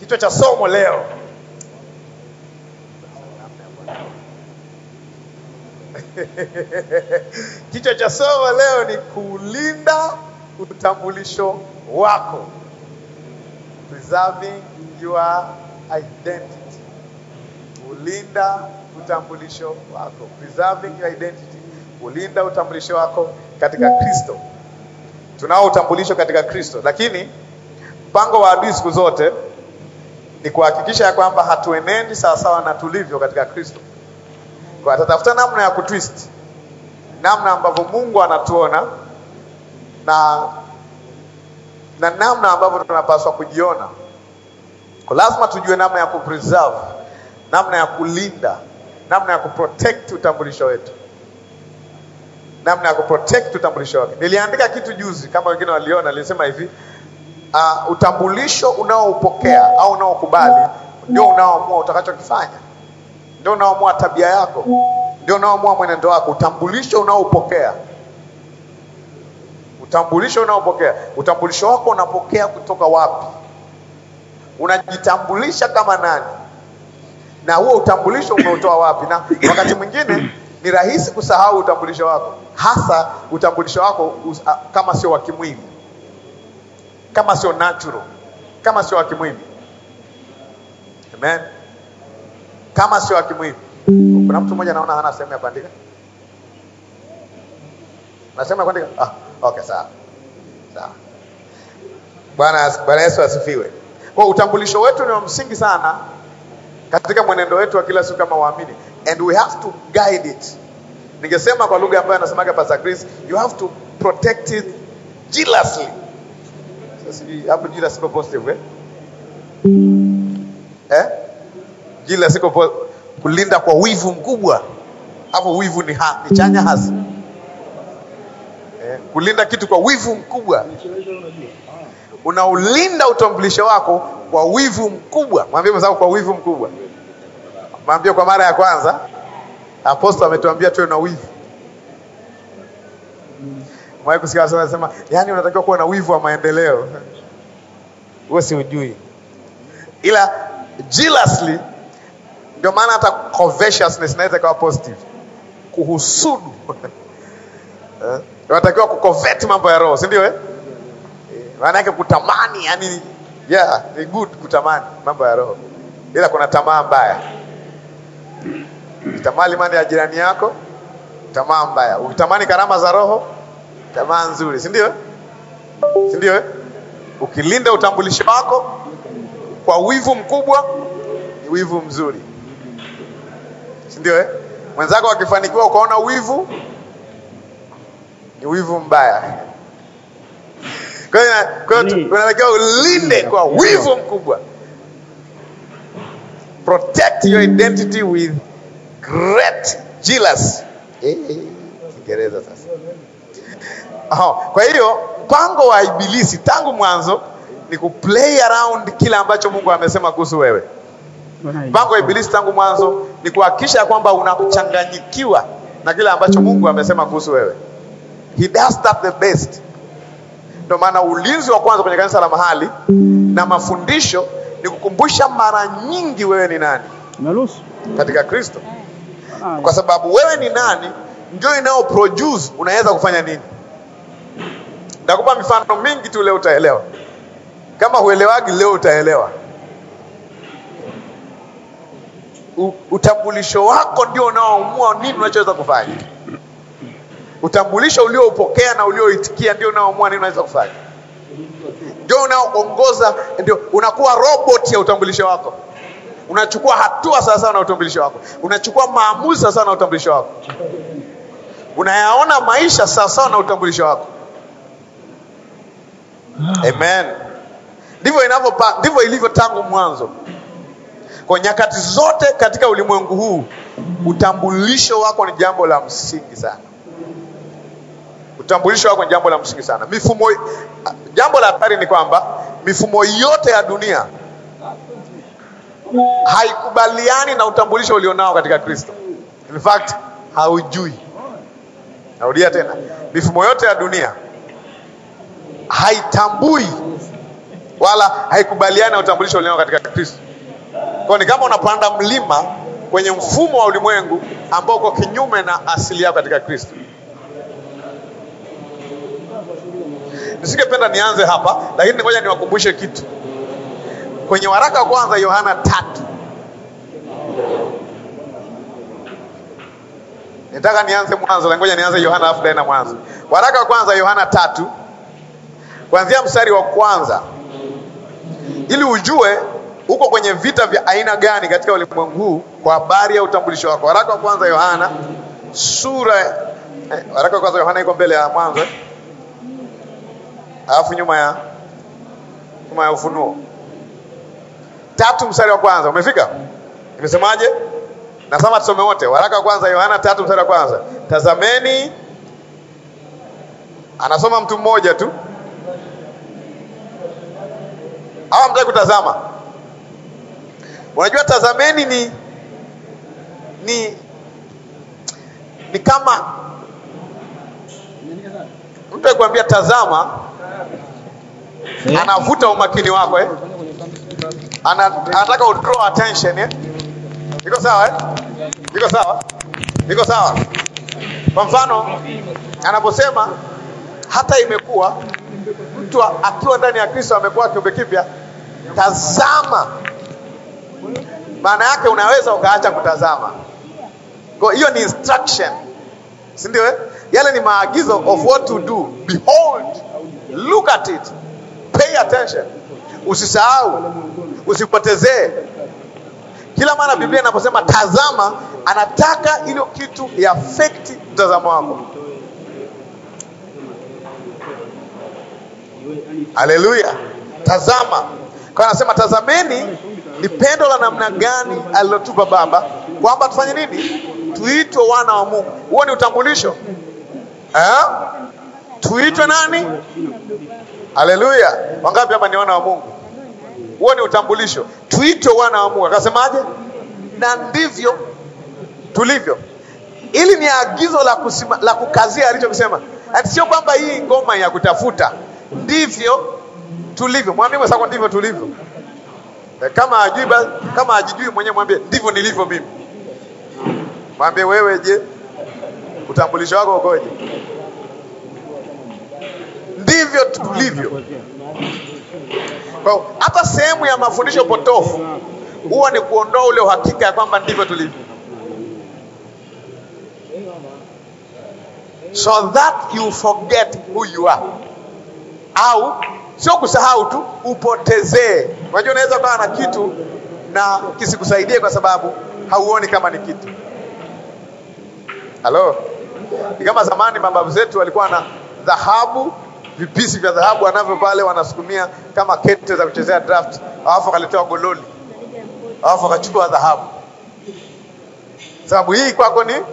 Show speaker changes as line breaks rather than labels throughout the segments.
Kichwa cha somo leo kichwa cha somo leo ni kulinda utambulisho wako, preserving your identity. Kulinda utambulisho wako, preserving your identity, kulinda utambulisho wako katika Kristo. Tunao utambulisho katika Kristo, lakini mpango wa adui siku zote ni kuhakikisha ya kwamba hatuenendi sawasawa na tulivyo katika Kristo. Kwa atatafuta namna ya kutwist, namna ambavyo Mungu anatuona na na namna ambavyo tunapaswa kujiona. Kwa lazima tujue namna ya kupreserve, namna ya kulinda, namna ya kuprotect utambulisho wetu, namna ya kuprotect utambulisho wake. Niliandika kitu juzi, kama wengine waliona, nilisema hivi uh, utambulisho unaoupokea au unaokubali ndio unaoamua utakachokifanya, ndio unaoamua tabia yako, ndio unaoamua mwenendo wako. Utambulisho unaoupokea, utambulisho unaopokea, utambulisho wako unapokea kutoka wapi? Unajitambulisha kama nani? Na huo utambulisho umeutoa wapi? Na wakati mwingine ni rahisi kusahau utambulisho wako, hasa utambulisho wako us, a, kama sio wa kimwili kama sio natural, kama sio wa kimwili. Amen, kama sio wa kimwili. Kuna mtu mmoja naona hana sehemu ya kuandika, na sehemu ya kuandika. Ah, okay, sawa sawa. Bwana Bwana Yesu asifiwe. Kwa utambulisho wetu ni wa msingi sana katika mwenendo wetu wa kila siku kama waamini, and we have to guide it. Ningesema kwa lugha ambayo anasemaga Pastor Chris, you have to protect it jealously sijui hapo jila siko positive eh? Eh? Jila siko po kulinda kwa wivu mkubwa. Hapo wivu ni, ha, ni chanya hasi eh? Kulinda kitu kwa wivu mkubwa, unaulinda utambulisho wako kwa wivu mkubwa. Mwambie mwenzako kwa wivu mkubwa. Mwambie kwa mara ya kwanza, apostol ametuambia tuwe na wivu Mwae kusikia sana nasema, yani unatakiwa kuwa na wivu wa maendeleo. Wewe si ujui. Ila jealously ndio maana hata covetousness inaweza kuwa positive. Kuhusudu. Eh? Unatakiwa kucovet mambo ya roho, si ndio eh? Maana yake kutamani, yani yeah, ni good kutamani mambo ya roho. Ila kuna tamaa mbaya. Ukitamani mali ya jirani yako, tamaa mbaya. Ukitamani karama za roho, tamaa nzuri, si ndio? Si ndio? eh? Ukilinda utambulisho wako kwa wivu mkubwa, ni wivu mzuri, si ndio? eh? Mwenzako akifanikiwa ukaona wivu, ni wivu mbaya. Kwa hiyo kwa hiyo
Ni-
unatakiwa ulinde kwa wivu mkubwa. Protect your identity with great jealousy. Eh, eh, Kiingereza sasa. Oh, kwa hiyo mpango wa ibilisi tangu mwanzo ni kuplay around kile ambacho Mungu amesema kuhusu wewe. Mpango wa ibilisi tangu mwanzo ni kuhakikisha kwamba unachanganyikiwa na kile ambacho Mungu amesema kuhusu wewe. He does that the best. Ndio maana ulinzi wa kwanza kwenye kanisa la mahali na mafundisho ni kukumbusha mara nyingi wewe ni nani
Umeruhusu?
katika Kristo,
Ah,
kwa sababu wewe ni nani ndio inao produce unaweza kufanya nini. Nitakupa mifano mingi tu, leo utaelewa. Kama huelewagi leo utaelewa. U, utambulisho wako ndio unaoamua nini unachoweza kufanya. Utambulisho ulioupokea na ulioitikia ndio unaoamua nini unaweza kufanya, ndio unaoongoza, ndio unakuwa robot ya utambulisho wako. Unachukua hatua sawasawa na utambulisho wako, unachukua maamuzi sawasawa na utambulisho wako, unayaona maisha sawasawa na utambulisho wako. Amen. Ndivyo inavyo, ndivyo ilivyo tangu mwanzo. Kwa nyakati zote katika ulimwengu huu, utambulisho wako ni jambo la msingi sana. Utambulisho wako ni jambo la msingi sana. Mifumo, jambo la hatari ni kwamba mifumo yote ya dunia haikubaliani na utambulisho ulionao katika Kristo. In fact, haujui. Narudia tena, mifumo yote ya dunia haitambui wala haikubaliani na utambulisho ulionao katika Kristo. Kwa ni kama unapanda mlima kwenye mfumo wa ulimwengu ambao uko kinyume na asili yako katika Kristo. Nisingependa nianze hapa, lakini ngoja niwakumbushe kitu kwenye waraka wa kwanza Yohana tatu. Nitaka nianze mwanzo, lakini ngoja nianze Yohana afu na mwanzo. Waraka wa kwanza Yohana tatu kuanzia mstari wa kwanza ili ujue uko kwenye vita vya aina gani katika ulimwengu huu kwa habari ya utambulisho wako. Waraka wa kwanza Yohana sura eh, waraka wa kwanza Yohana iko mbele ya mwanzo eh? alafu nyuma ya nyuma ya Ufunuo tatu mstari wa kwanza umefika? Imesemaje? Nasema tusome wote. Waraka wa kwanza Yohana tatu mstari wa kwanza tazameni, anasoma mtu mmoja tu hawa mtaki kutazama. Unajua, tazameni ni ni ni kama mtu akikwambia tazama, anavuta umakini wako eh? Ana, anataka u draw attention eh? Iko sawa eh? Iko sawa, iko sawa. Kwa mfano anaposema hata imekuwa mtu akiwa ndani ya Kristo amekuwa kiumbe kipya, tazama. Maana yake unaweza ukaacha kutazama. Kwa hiyo ni instruction, si ndio? Eh, yale ni maagizo of what to do. Behold, look at it, pay attention, usisahau, usipotezee. Kila mara Biblia inaposema tazama, anataka hilo kitu iafekti mtazamo wako. Haleluya! Tazama, kwa anasema tazameni ni pendo la namna gani alilotupa Baba kwamba tufanye nini? Tuitwe wana wa Mungu. Huo ni utambulisho eh? Tuitwe nani? Haleluya! Wangapi hapa ni wana wa Mungu? Huo ni utambulisho, tuitwe wana wa Mungu. Akasemaje? Na ndivyo tulivyo. Ili ni agizo la, kusima, la kukazia alichokisema, ati sio kwamba hii ngoma ya kutafuta ndivyo tulivyo. Mwambie mwenzako ndivyo tulivyo. Kama hajui kama hajijui mwenyewe, mwambie ndivyo nilivyo mimi. Mwambie wewe, je, utambulisho wako ukoje? Ndivyo tulivyo. Kwa hata sehemu ya mafundisho potofu huwa ni kuondoa ule uhakika ya kwamba ndivyo tulivyo, so that you forget who you are au sio kusahau tu, upotezee. Unajua, unaweza ukawa na kitu na kisikusaidie kwa sababu hauoni kama ni kitu. Halo, ni kama zamani mababu zetu walikuwa na dhahabu, vipisi vya dhahabu wanavyo pale, wanasukumia kama kete za kuchezea draft, alafu wakaletewa gololi, alafu wakachukua dhahabu. Sababu hii kwako ni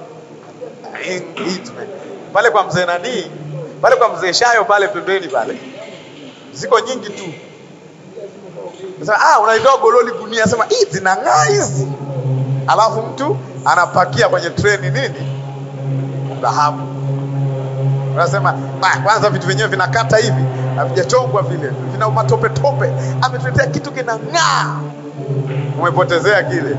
pale kwa mzee nanii pale kwa mzee Shayo pale pembeni pale ziko nyingi tu. Sasa ah, unaitoa gololi gunia, sema hii zinang'aa hizi, alafu mtu anapakia kwenye treni nini, dhahabu. Unasema kwanza vitu vyenyewe vinakata hivi, havijachongwa vile, vina matope tope, ametuletea kitu kinang'aa, umepotezea kile.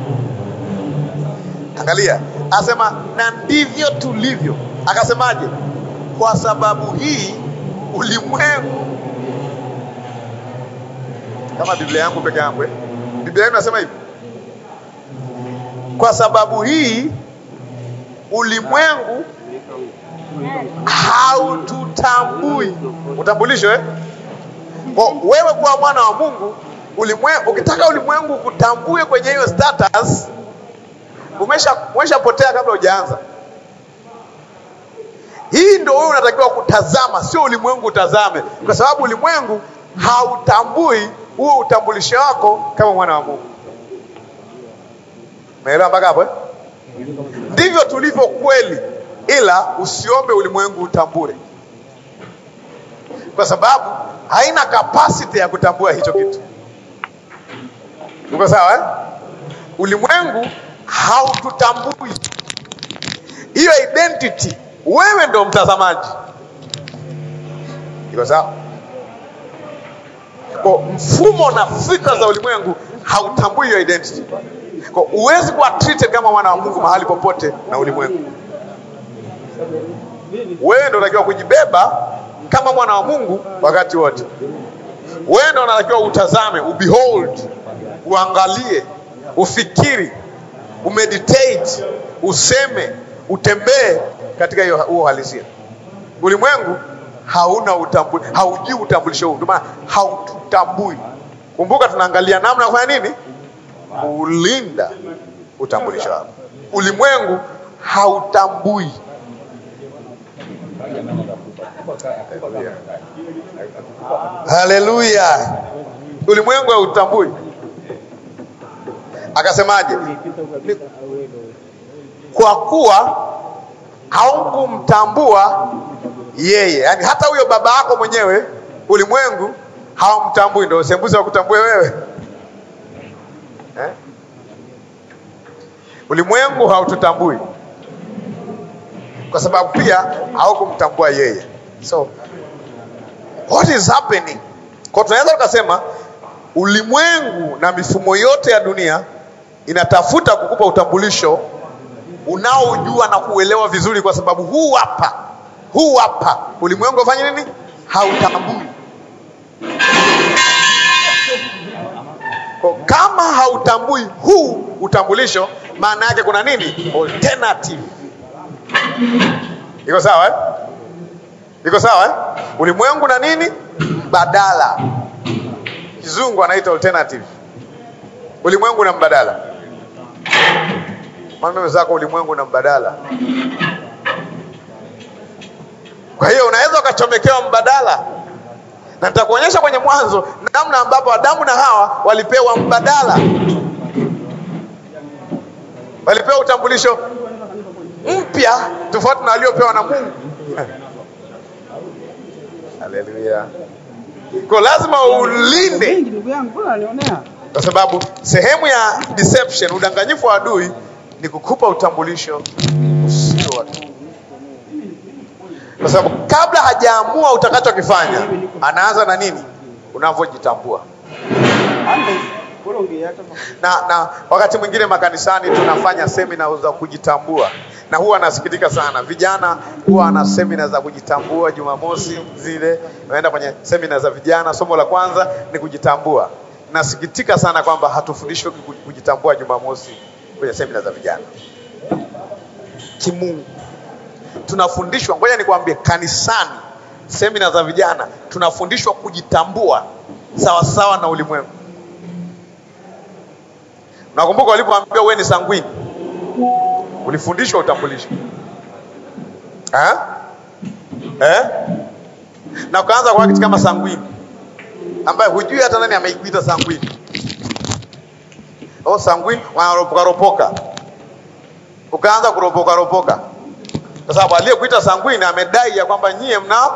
Angalia, asema na ndivyo tulivyo. Akasemaje? Kwa sababu hii ulimwengu, kama Biblia yangu peke yangu eh? Biblia yangu nasema hivi, kwa sababu hii ulimwengu haututambui. Utambulisho eh? Kwa wewe kuwa mwana wa Mungu, ulimwengu, ukitaka ulimwengu kutambue kwenye hiyo status, umesha umeshapotea kabla hujaanza. Hii ndio wewe unatakiwa kutazama, sio ulimwengu utazame, kwa sababu ulimwengu hautambui huo utambulisho wako kama mwana wa Mungu. Umeelewa mpaka hapo eh? Ndivyo tulivyo kweli, ila usiombe ulimwengu utambue, kwa sababu haina capacity ya kutambua hicho kitu. Uko sawa eh? Ulimwengu haututambui hiyo identity wewe ndo mtazamaji. Iko sawa? Kwa mfumo na fikra za ulimwengu hautambui hiyo identity. Kwa huwezi kuwa treated kama mwana wa Mungu mahali popote na ulimwengu. Wewe ndio unatakiwa kujibeba kama mwana wa Mungu wakati wote. Wewe ndio unatakiwa utazame, ubehold, uangalie, ufikiri, umeditate, useme, utembee katika hiyo huo uhalisia. Ulimwengu hauna utambuli, haujui utambulisho huu, ndio maana haututambui. Kumbuka tunaangalia namna ya kufanya nini? Kulinda utambulisho wako. Ulimwengu hautambui. Haleluya! Ulimwengu hautambui. Akasemaje? Ni- Kwa kuwa haukumtambua yeye, yaani hata huyo baba yako mwenyewe ulimwengu hawamtambui. Ndio sembuzi wa kutambue wewe eh? Ulimwengu haututambui kwa sababu pia haukumtambua yeye. So what is happening? Kwa tunaweza tukasema ulimwengu na mifumo yote ya dunia inatafuta kukupa utambulisho unaojua na kuelewa vizuri, kwa sababu huu hapa, huu hapa ulimwengu afanye nini? Hautambui. Kwa kama hautambui huu utambulisho, maana yake kuna nini? Alternative. Iko sawa eh? Iko sawa eh? Ulimwengu na nini? Mbadala. Kizungu anaita alternative. Ulimwengu na mbadala. Mwambie zako ulimwengu na mbadala. Kwa hiyo unaweza ukachomekewa mbadala, na nitakuonyesha kwenye Mwanzo namna ambapo Adamu na Hawa walipewa mbadala, walipewa utambulisho mpya tofauti na waliopewa na Mungu. Haleluya! Kwa lazima ulinde
Wengi ndugu yangu, mbona alionea?
kwa sababu sehemu ya deception, udanganyifu wa adui ni kukupa utambulisho usio wake, kwa sababu kabla hajaamua utakachokifanya anaanza na nini? Unavyojitambua.
Ande, bora ongea hata
Na, na wakati mwingine makanisani tunafanya semina za kujitambua, na huwa nasikitika sana, vijana huwa na semina za kujitambua. Jumamosi zile naenda kwenye semina za vijana, somo la kwanza ni kujitambua. Nasikitika sana kwamba hatufundishwi ku- kujitambua Jumamosi kwenye semina za vijana kimungu. Tunafundishwa, ngoja nikwambie, kanisani, semina za vijana tunafundishwa kujitambua sawasawa na ulimwengu. Nakumbuka walipoambiwa wewe ni sanguini, ulifundishwa utambulisho eh? Eh? na ukaanza kwa kitu kama sanguini ambaye hujui hata nani ameikuita sanguini. Oh, sanguini wanaropoka ropoka, ukaanza kuropoka ropoka, kwa sababu aliyekuita sanguini amedai ya kwamba nyie mna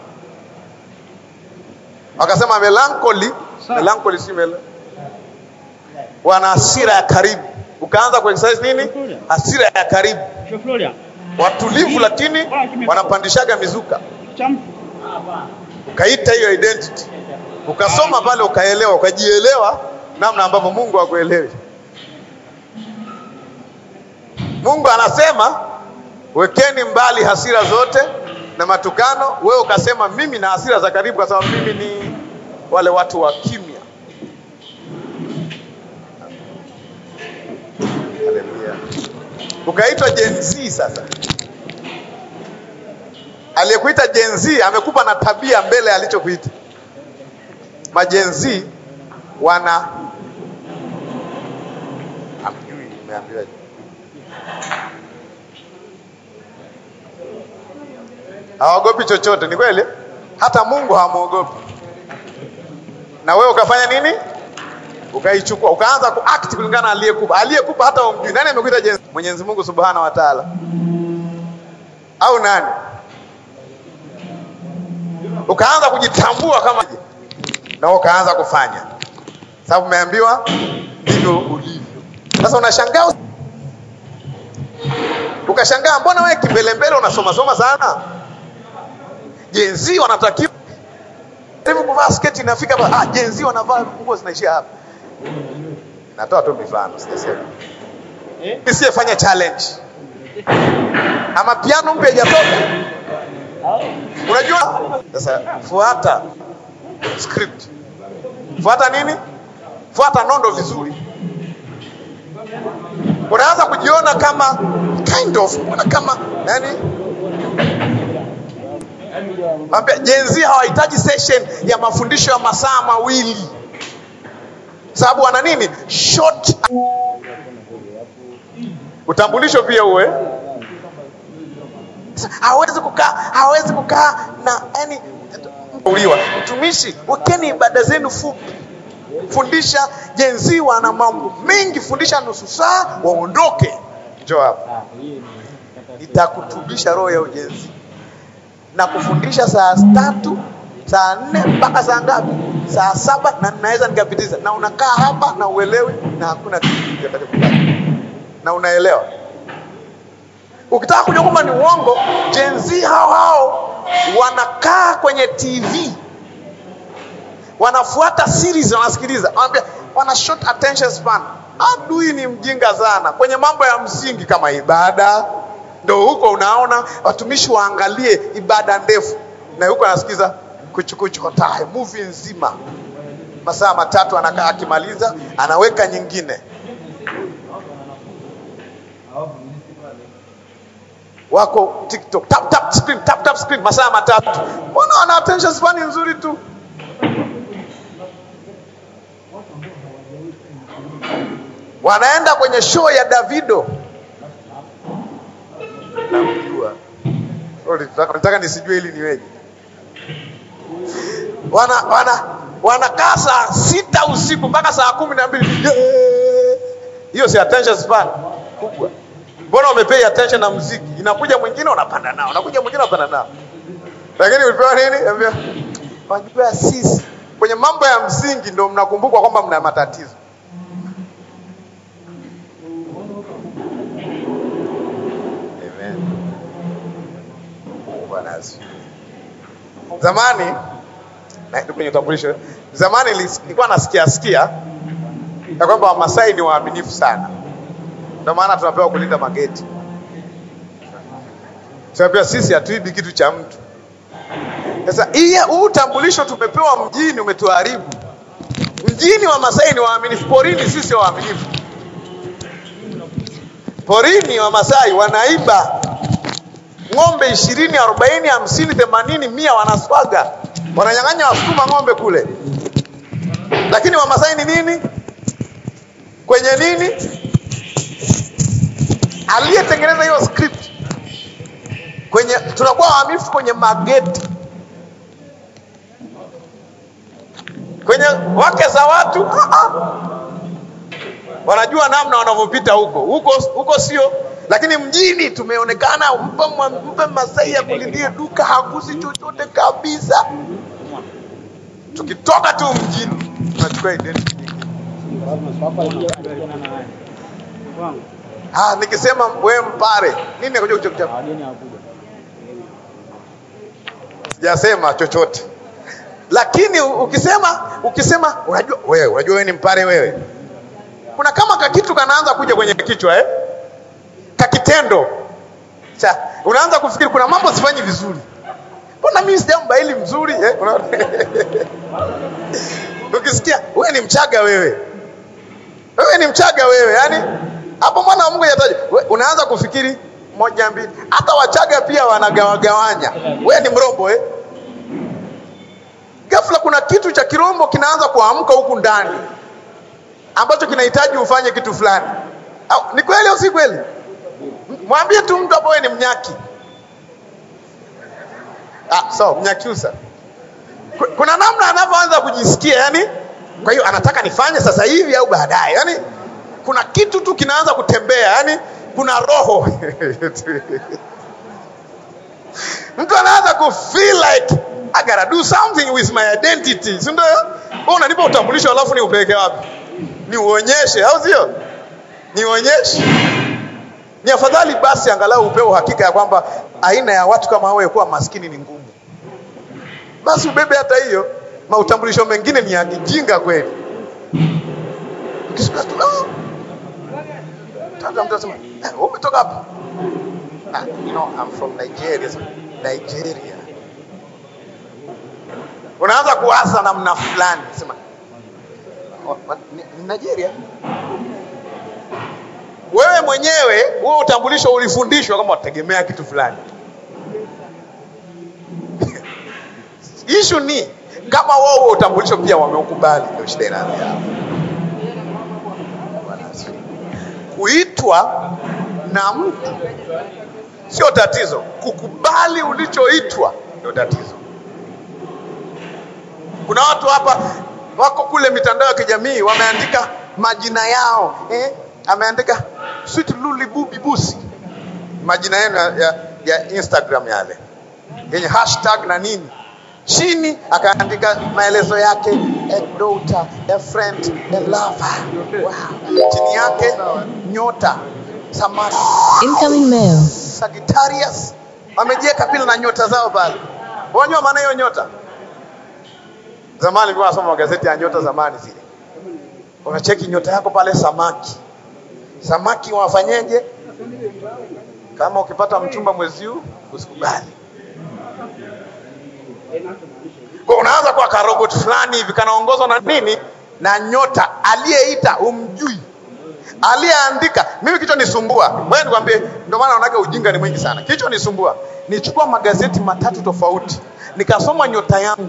wakasema melancholy.
Sawa.
Melancholy si mel wana hasira ya karibu, ukaanza ku exercise nini? Hasira ya karibu,
Sio Florian.
watulivu, lakini wanapandishaga mizuka.
Cham.
Ukaita hiyo identity, ukasoma pale, ukaelewa, ukajielewa namna ambavyo Mungu hakuelewi. Mungu anasema wekeni mbali hasira zote na matukano. Wewe ukasema mimi na hasira za karibu, kwa sababu mimi ni wale watu wa kimya. Haleluya. Ukaitwa Gen Z sasa. Aliyekuita Gen Z amekupa na tabia mbele alichokuita. Magen Z wana hamjui, nimeambiwaje? Hawaogopi chochote, ni kweli? Hata Mungu hamwogopi. Na wewe ukafanya nini? Ukaichukua, ukaanza kuact kulingana na aliyekupa. Aliyekupa hata umjui. Nani amekuita Gen Z? Mwenyezi Mungu Subhanahu wa Ta'ala. Au nani? Ukaanza kujitambua kama na ukaanza kufanya, sababu umeambiwa ndivyo ulivyo. Sasa unashangaa, ukashangaa, mbona wewe kimbelembele unasoma soma sana? Jenzi wanatakiwa hivi kuvaa sketi inafika hapa, ah, jenzi wanavaa nguo zinaishia hapa. Natoa tu mifano, sijasema nisiyefanya challenge ama piano mpya haijatoka. Unajua sasa, fuata script, fuata nini? Fuata nondo vizuri. Unaanza kujiona kama kind of, una kama yani Ambia jenzi hawahitaji session ya mafundisho ya masaa mawili, sababu wana nini? Short utambulisho pia uwe hawezi kukaa hawezi kukaa na yani uliwa mtumishi, wekeni ibada zenu fupi, fundisha jenzi, wana mambo mengi, fundisha nusu saa waondoke. Njoo hapa, itakutubisha roho ya ujenzi na kufundisha saa tatu saa nne mpaka saa ngapi? Saa saba, na naweza nikapitiza, na unakaa hapa na uelewi, na hakuna kitu kitakachokupata na unaelewa. Ukitaka kujua kwamba ni uongo, jenzi hao hao wanakaa kwenye TV wanafuata series, wanasikiliza, wanaambia, wana short attention span. Adui ni mjinga sana kwenye mambo ya msingi kama ibada ndo huko unaona watumishi waangalie ibada ndefu, na huko anasikiza kuchukuchukotae movie nzima masaa matatu, anakaa akimaliza, anaweka nyingine. Wako TikTok tap tap screen tap tap screen masaa matatu. Mbona wana attention span nzuri tu? Wanaenda kwenye show ya Davido namjua nataka nisijue ili niweje. Wana wana wanakaa saa sita usiku mpaka saa kumi na mbili hiyo si attention span kubwa. Mbona umepay attention na muziki? Inakuja mwingine unapanda nao, unakuja mwingine unapanda nao, lakini ulipewa nini? Ambia wajua, sisi kwenye mambo ya msingi ndio mnakumbukwa kwamba mna matatizo. Bwana asifiwe. Zamani na kwenye utambulisho, zamani nilikuwa nasikia sikia ya kwamba Wamasai ni waaminifu sana, ndio maana tunapewa kulinda mageti. Tunapea sisi hatuibi kitu cha mtu. Sasa hii huu utambulisho tumepewa mjini umetuharibu. Mjini Wamasai ni waaminifu, porini sisi waaminifu. Porini Wamasai wanaiba ng'ombe ishirini, arobaini, hamsini, themanini, mia wanaswaga, wananyang'anya wasukuma ng'ombe kule. Lakini Wamasai ni nini? Kwenye nini? Aliyetengeneza hiyo script kwenye, tunakuwa waaminifu kwenye mageti, kwenye wake za watu ah, ah. Wanajua namna wanavyopita huko huko huko, sio lakini mjini tumeonekana, mpe mpe Masai ya kulindie duka, hagusi chochote kabisa. Tukitoka tu mjini tunachukua identity nyingine. Ah, nikisema wewe Mpare nini nakuja kuchokucha, sijasema chochote, lakini ukisema ukisema, unajua wewe, unajua wewe ni Mpare wewe, kuna kama kakitu kanaanza kuja kwenye kichwa eh? kakitendo cha unaanza kufikiri kuna mambo sifanyi vizuri, mbona mimi sijambaili mzuri eh? Ukisikia wewe ni Mchaga wewe, wewe ni Mchaga wewe, yani hapo mwana wa Mungu yataje, unaanza kufikiri moja mbili. Hata Wachaga pia wanagawagawanya, wewe ni Mrombo eh? Ghafla kuna kitu cha Kirombo kinaanza kuamka huku ndani ambacho kinahitaji ufanye kitu fulani. Au, ni kweli au si kweli? Mwambie tu mtu hapo, wewe ni Mnyaki. Ah, so Mnyakyusa, kuna namna anavyoanza kujisikia, yani kwa hiyo anataka nifanye sasa hivi au baadaye, yani kuna kitu tu kinaanza kutembea, yani kuna roho mtu anaanza ku feel like I gotta do something with my identity, si ndio? Wewe unanipa utambulisho alafu ni upeleke wapi? Ni uonyeshe, au sio? Ni uonyeshe ni afadhali basi angalau upewe uhakika ya kwamba aina ya watu kama wewe kuwa maskini ni ngumu, basi ubebe hata hiyo. Mautambulisho mengine ni ya kijinga kweli. Ukisikia tu "Ah." Tata mtu anasema, "Eh, wewe umetoka wapi?" Ah, you know, I'm from Nigeria. Sema, Nigeria. Unaanza kuasa namna fulani, sema "Oh, what? ni, ni Nigeria. Wewe mwenyewe huo utambulisho ulifundishwa kama wategemea kitu fulani. Ishu ni kama wao huo utambulisho pia wameukubali, ndio shida inaanzia hapo. Bwana asifiwe. Kuitwa na mtu sio tatizo, kukubali ulichoitwa ndio tatizo. Kuna watu hapa wako kule mitandao ya kijamii wameandika majina yao eh? Ameandika sweet luli bubi busi, majina yenu ya, ya, ya Instagram yale yenye hashtag na nini chini akaandika maelezo yake a daughter, a friend, a lover. Wow. Chini yake nyota samaki
Incoming mail.
Sagittarius wamejiweka pila na nyota zao pale. Wajua maana hiyo nyota? Zamani nilikuwa nasoma magazeti ya nyota zamani zile. Unacheki nyota yako pale samaki. Samaki wafanyeje? Kama ukipata mchumba mwezi huu usikubali. Kwa unaanza kwa karobot fulani hivi kanaongozwa na nini? Na nyota aliyeita umjui. Aliyeandika, mimi kichwa nisumbua. Wewe nikwambie, ndio maana unaona ujinga ni mwingi sana. Kichwa nisumbua. Nichukua magazeti matatu tofauti, nikasoma nyota yangu.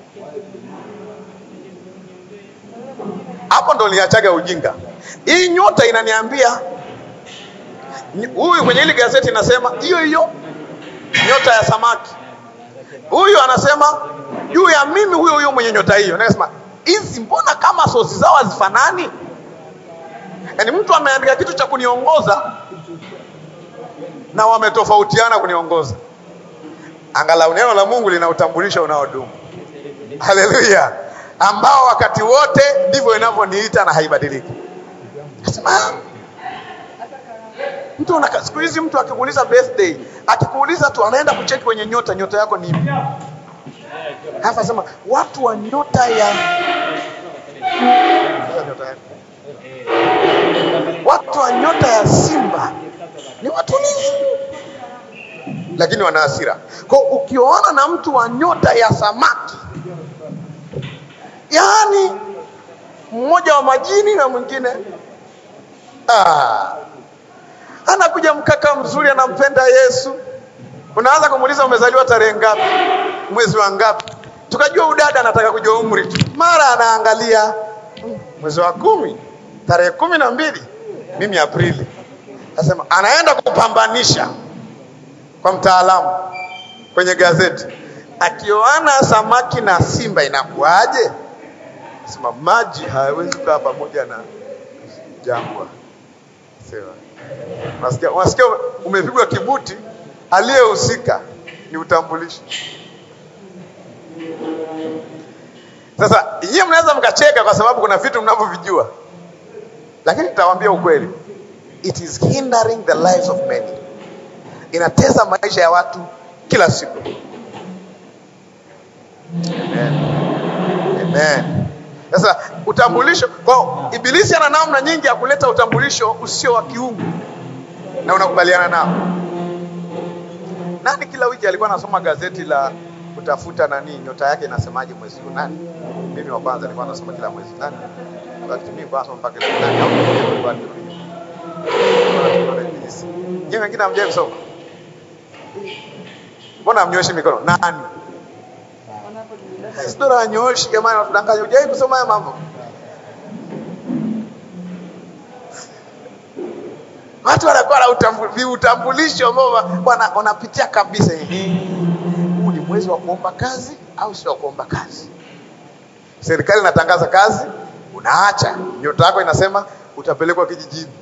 Hapo ndo niliachaga ujinga. Hii nyota inaniambia ny- huyu kwenye hili gazeti inasema hiyo hiyo nyota ya samaki. Huyu anasema juu ya mimi huyo huyo mwenye nyota hiyo. Nasema hizi mbona kama sosi zao hazifanani? Yaani mtu ameandika kitu cha kuniongoza na wametofautiana kuniongoza. Angalau neno la Mungu lina utambulisho unaodumu. Haleluya, ambao wakati wote ndivyo inavyoniita na haibadiliki. Nasema "Ah, mtu unaka, siku hizi mtu akikuuliza birthday, akikuuliza tu anaenda kucheki kwenye nyota, nyota yako ni ipi? Halafu asema watu wa nyota ya nyota yako watu wa nyota ya simba ni watulivu lakini wana hasira kwa ukioana na mtu wa nyota ya samaki yaani mmoja wa majini na mwingine ah, anakuja mkaka mzuri anampenda yesu unaanza kumuuliza umezaliwa tarehe ngapi mwezi wa ngapi tukajua udada anataka kujua umri tu mara anaangalia "Hmm, mwezi wa kumi tarehe kumi na mbili mimi Aprili. Nasema anaenda kupambanisha kwa mtaalamu kwenye gazeti, akioana samaki na simba inakuwaje? Sema maji hayawezi kukaa pamoja na jangwa. Sema unasikia, unasikia umepigwa kibuti, aliyehusika ni utambulisho. Sasa nyie mnaweza mkacheka kwa sababu kuna vitu mnavyovijua, lakini nitawaambia ukweli, it is hindering the lives of many, inatesa maisha ya watu kila siku. Amen. Amen. Sasa utambulisho, kwa ibilisi ana namna nyingi ya kuleta utambulisho usio wa kiungu, na unakubaliana nao. Nani kila wiki alikuwa anasoma gazeti la kutafuta nani nyota yake inasemaje mwezi huu? Nani? Mimi wa kwanza nilikuwa nasoma kila mwezi. Nani? Wakati mimi kwa nasoma mpaka leo nani? Au nilikuwa Nyie wengine hamjai kusoma? Mbona hamnyoshi mikono? Nani? Sidora wanyoshi jamani, watudanganya. Hujai kusoma haya mambo? Watu wanakuwa na utambu- viutambulisho ambao wa- wana- wanapitia kabisa. Ehe, Huu ni mwezi wa kuomba kazi au sio wa kuomba kazi? Serikali inatangaza kazi, unaacha. Nyota yako inasema utapelekwa kijijini.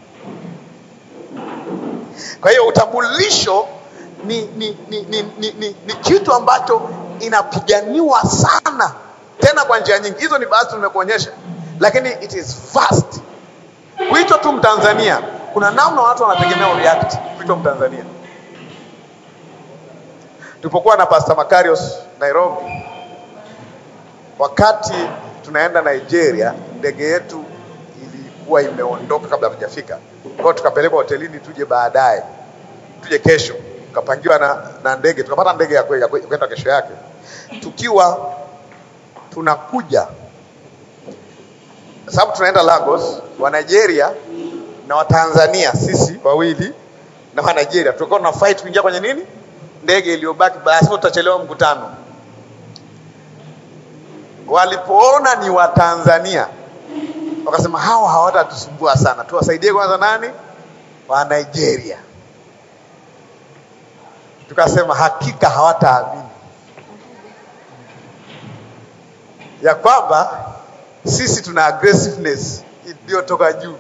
Kwa hiyo utambulisho ni, ni, ni, ni, ni, ni, ni kitu ambacho inapiganiwa sana, tena kwa njia nyingi. Hizo ni baadhi nimekuonyesha, lakini it is vast. Kuitwa tu Mtanzania, kuna namna watu wanategemea react kuitwa Mtanzania. Tulipokuwa na Pastor Makarios Nairobi, wakati tunaenda Nigeria, ndege yetu ilikuwa imeondoka kabla hatujafika. Kwa hiyo tukapelekwa hotelini tuje baadaye, tuje kesho. Tukapangiwa na, na ndege, tukapata ndege ya kwe- ya kwe- kwenda kesho yake. Tukiwa tunakuja, sababu tunaenda Lagos, wa Nigeria na Watanzania, sisi wawili na wa Nigeria, tulikuwa tuna fight kuingia kwenye nini, ndege iliyobaki, basi tutachelewa mkutano walipoona ni Watanzania wakasema hawa hawatatusumbua sana, tuwasaidie kwanza nani? Wa Nigeria. Tukasema hakika hawataamini ya kwamba sisi tuna aggressiveness iliyotoka juu.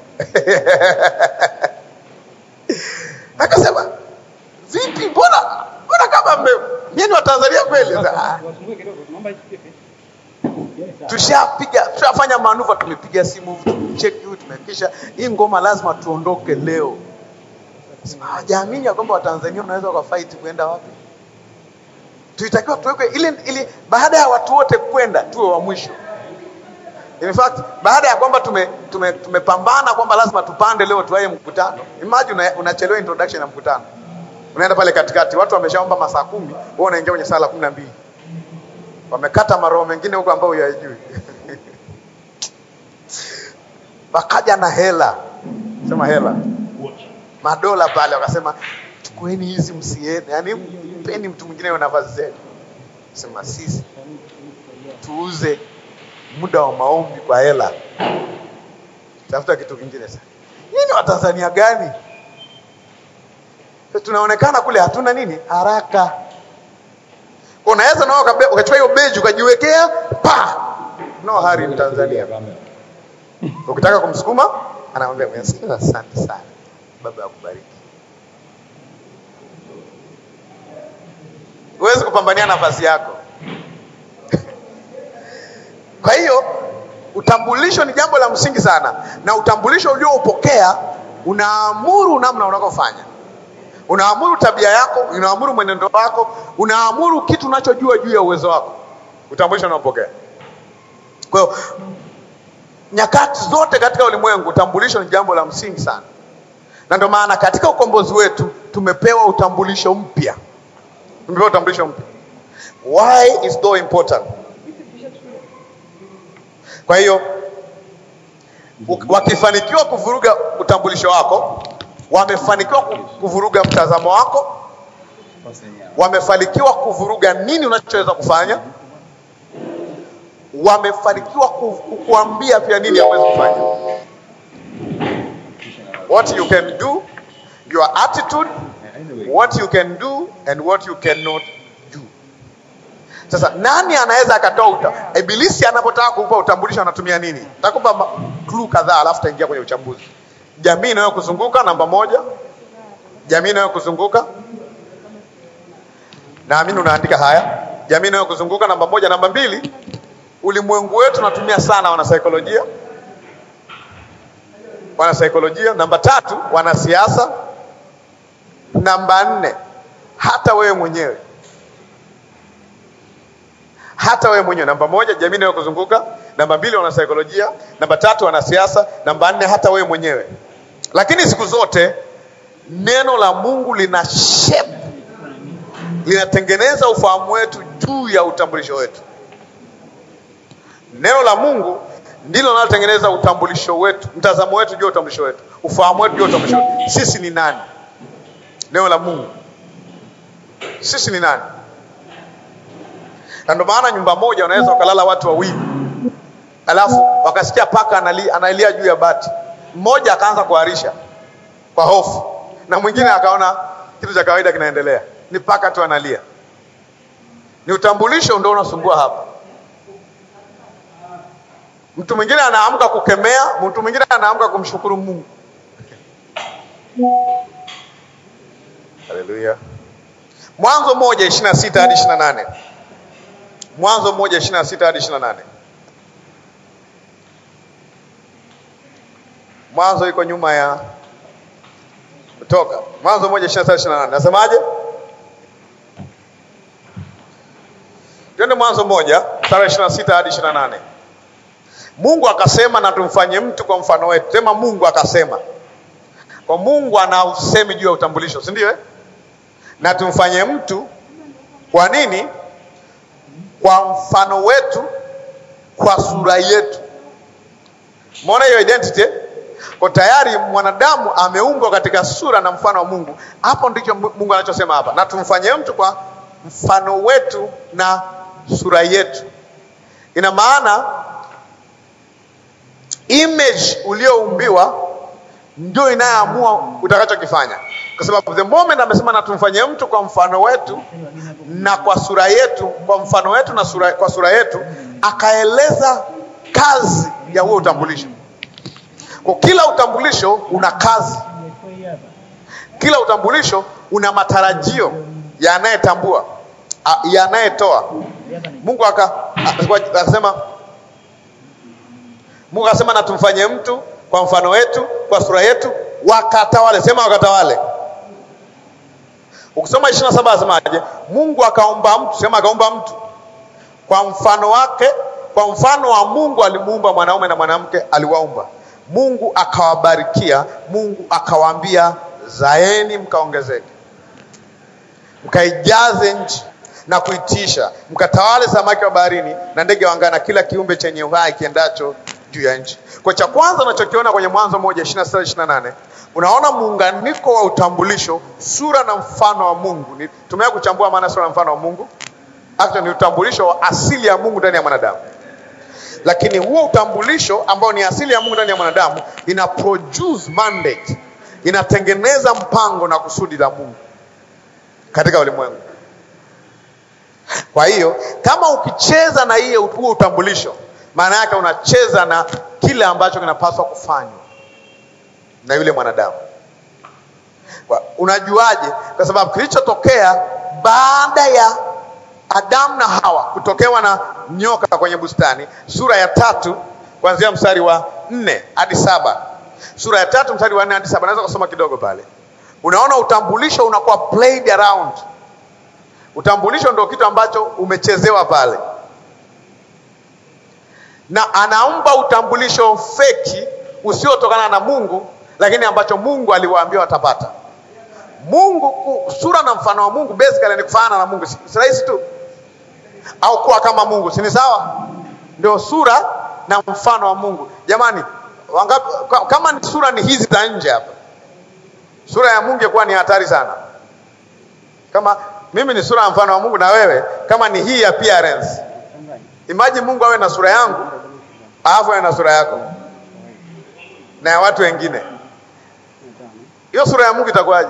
Akasema vipi, mbona mbona kama mme nyinyi ni Watanzania kweli? Ah,
Wasumbue kidogo, naomba ichukue picha.
tushapiga tushafanya manuva, tumepiga simu, tumecheki huyu, tumekisha hii ngoma, lazima tuondoke leo. Sema, Hawajaamini ya kwamba Watanzania wanaweza wakafight kuenda wapi. Tulitakiwa tuwekwe ile ili baada ya watu wote kwenda tuwe wa mwisho. In fact, baada ya kwamba tume, tume, tumepambana kwamba lazima tupande leo tuwaye mkutano. Imagine una- unachelewa introduction ya mkutano. Unaenda pale katikati, watu wameshaomba masaa kumi, wewe unaingia kwenye sala kumi na mbili wamekata maroho mengine huko ambayo huyajui. Wakaja na hela, sema hela, madola pale, wakasema chukueni hizi msiende, yani mpeni mtu mwingine wa nafasi zenu. Sema sisi tuuze muda wa maombi kwa hela, tafuta kitu kingine sasa. Nyinyi ni Watanzania gani? Tunaonekana kule hatuna nini haraka unaweza nao ukabe- ukachukua hiyo beji ukajiwekea pa no hari ni Tanzania. Ukitaka kumsukuma anamwambia umesikia, asante sana baba akubariki. Huwezi kupambania nafasi yako. Kwa hiyo utambulisho ni jambo la msingi sana, na utambulisho ulioupokea unaamuru namna unavyofanya unaamuru tabia yako, unaamuru mwenendo wako, unaamuru kitu unachojua juu ya uwezo wako. Utambulisho unaopokea. Kwa hiyo nyakati zote katika ulimwengu utambulisho ni jambo la msingi sana, na ndio maana katika ukombozi wetu tumepewa utambulisho mpya. Tumepewa utambulisho mpya. Why is so important? Kwa hiyo u- wakifanikiwa kuvuruga utambulisho wako, wamefanikiwa ku- kuvuruga mtazamo wako, wamefanikiwa kuvuruga nini unachoweza kufanya, wamefanikiwa ku- kukuambia pia nini hauwezi kufanya. What you can do, your attitude, what you can do and what you cannot do. Sasa nani anaweza akatoa uta, ibilisi anapotaka kukupa utambulisho anatumia nini? Takupa ma- clue kadhaa, alafu taingia kwenye uchambuzi. Jamii inayokuzunguka namba moja, jamii inayokuzunguka naamini unaandika haya. Jamii inayokuzunguka namba moja. Namba mbili, ulimwengu wetu unatumia sana wanasaikolojia, wanasaikolojia. Namba tatu, wanasiasa. Namba nne, hata wewe mwenyewe hata wewe mwenyewe. Namba moja, jamii inayokuzunguka. Namba mbili, wanasaikolojia. Namba tatu, wanasiasa. Namba nne, hata wewe mwenyewe. Lakini siku zote neno la Mungu lina shape, linatengeneza ufahamu wetu juu ya utambulisho wetu. Neno la Mungu ndilo linalotengeneza utambulisho wetu, mtazamo wetu juu ya utambulisho wetu, ufahamu wetu juu ya utambulisho wetu. Sisi ni nani? Neno la Mungu, sisi ni nani? na ndio maana nyumba moja unaweza ukalala watu wawili, alafu wakasikia paka analia, analia juu ya bati, mmoja akaanza kuharisha kwa hofu, na mwingine akaona kitu cha kawaida kinaendelea, ni paka tu analia. Ni utambulisho ndio unasumbua hapa. Mtu mwingine anaamka kukemea, mtu mwingine anaamka kumshukuru Mungu. Haleluya. Mwanzo moja ishirini na sita hadi ishirini na nane. Mwanzo moja ishirini na sita hadi ishirini na nane. Mwanzo iko nyuma ya Kutoka. Mwanzo moja ishirini na sita ishirini na nane. Nasemaje? Twende Mwanzo moja mstari wa ishirini na sita hadi ishirini na nane Mungu akasema na tumfanye mtu kwa mfano wetu. Sema Mungu akasema. Kwa Mungu ana usemi juu ya utambulisho, si ndio? eh? Na tumfanye mtu kwa nini? Kwa mfano wetu, kwa sura yetu. Umeona hiyo identity? eh? Kwa tayari mwanadamu ameumbwa katika sura na mfano wa Mungu. Hapo ndicho Mungu anachosema hapa, na tumfanye mtu kwa mfano wetu na sura yetu. Ina maana image ulioumbiwa ndio inayoamua utakachokifanya, kwa sababu the moment amesema na tumfanye mtu kwa mfano wetu na kwa sura yetu, kwa mfano wetu na sura, kwa sura yetu, akaeleza kazi ya huo utambulisho. Kwa kila utambulisho una kazi, kila utambulisho una matarajio ya anayetambua, a- ya anayetoa. Mungu aka- a- akasema Mungu akasema na tumfanye mtu kwa mfano wetu, kwa sura yetu, wakatawale. Sema wakatawale. Ukisoma ishirini na saba asemaje? Mungu akaumba mtu, sema akaumba mtu kwa mfano wake, kwa mfano wa Mungu alimuumba mwanaume na mwanamke aliwaumba. Mungu akawabarikia, Mungu akawaambia, zaeni mkaongezeke, mkaijaze nchi na kuitisha, mkatawale samaki wa baharini na ndege wa angani na kila kiumbe chenye uhai kiendacho juu ya nchi. Kwa cha kwanza unachokiona kwenye Mwanzo moja ishirini na sita ishirini na nane unaona muunganiko wa utambulisho, sura na mfano wa Mungu. Ni- Tumeweza kuchambua maana ya sura na mfano wa Mungu. Actually, ni utambulisho wa asili ya Mungu ndani ya mwanadamu, lakini huo utambulisho ambao ni asili ya Mungu ndani ya mwanadamu ina produce mandate, inatengeneza mpango na kusudi la Mungu katika ulimwengu. Kwa hiyo kama ukicheza na hiyo huo utambulisho, maana yake unacheza na kile ambacho kinapaswa kufanywa na yule mwanadamu. Kwa- Unajuaje? Kwa sababu kilichotokea baada ya Adamu na Hawa kutokewa na nyoka kwenye bustani, sura ya tatu kuanzia mstari wa nne hadi saba sura ya tatu mstari wa nne hadi saba naweza kusoma kidogo pale. Unaona utambulisho unakuwa played around. Utambulisho ndio kitu ambacho umechezewa pale, na anaumba utambulisho feki usiotokana na Mungu, lakini ambacho Mungu aliwaambia watapata. Mungu ku- sura na mfano wa Mungu basically ni kufanana na Mungu, si si rahisi tu, au kuwa kama Mungu, si ni sawa? Ndio sura na mfano wa Mungu. Jamani, wangapi, ka- kama ni sura ni hizi za nje hapa, sura ya Mungu ingekuwa ni hatari sana. Kama mimi ni sura ya mfano wa Mungu na wewe kama ni hii appearance, imagine Mungu awe na sura yangu alafu awe na sura yako na ya watu wengine, hiyo sura ya Mungu itakuwaje?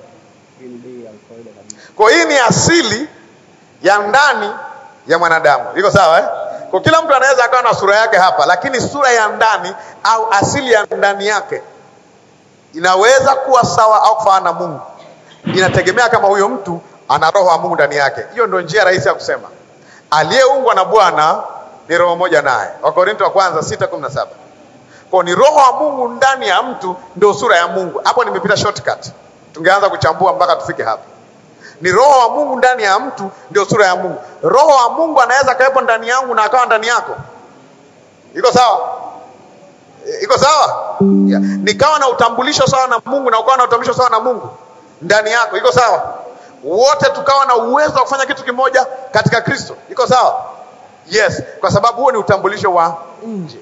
Kwa hii ni asili ya ndani ya mwanadamu, iko sawa eh? Kwa kila mtu anaweza akawa na sura yake hapa, lakini sura ya ndani au asili ya ndani yake inaweza kuwa sawa au kufanana na Mungu. Inategemea kama huyo mtu ana roho wa Mungu ndani yake. Hiyo ndio njia rahisi ya kusema aliyeungwa na Bwana ni roho moja naye. Wakorinto wa kwanza sita kumi na saba. Kwa ni roho wa Mungu ndani ya mtu ndio sura ya Mungu. Hapo nimepita shortcut, tungeanza kuchambua mpaka tufike hapa. Ni roho wa Mungu ndani ya mtu ndio sura ya Mungu. Roho wa Mungu anaweza kawepo ndani yangu na akawa ndani yako. Iko sawa? E, Iko sawa? Yeah. Nikawa na utambulisho sawa na Mungu na ukawa na utambulisho sawa na Mungu ndani yako. Iko sawa? Wote tukawa na uwezo wa kufanya kitu kimoja katika Kristo. Iko sawa? Yes, kwa sababu huo ni utambulisho wa nje,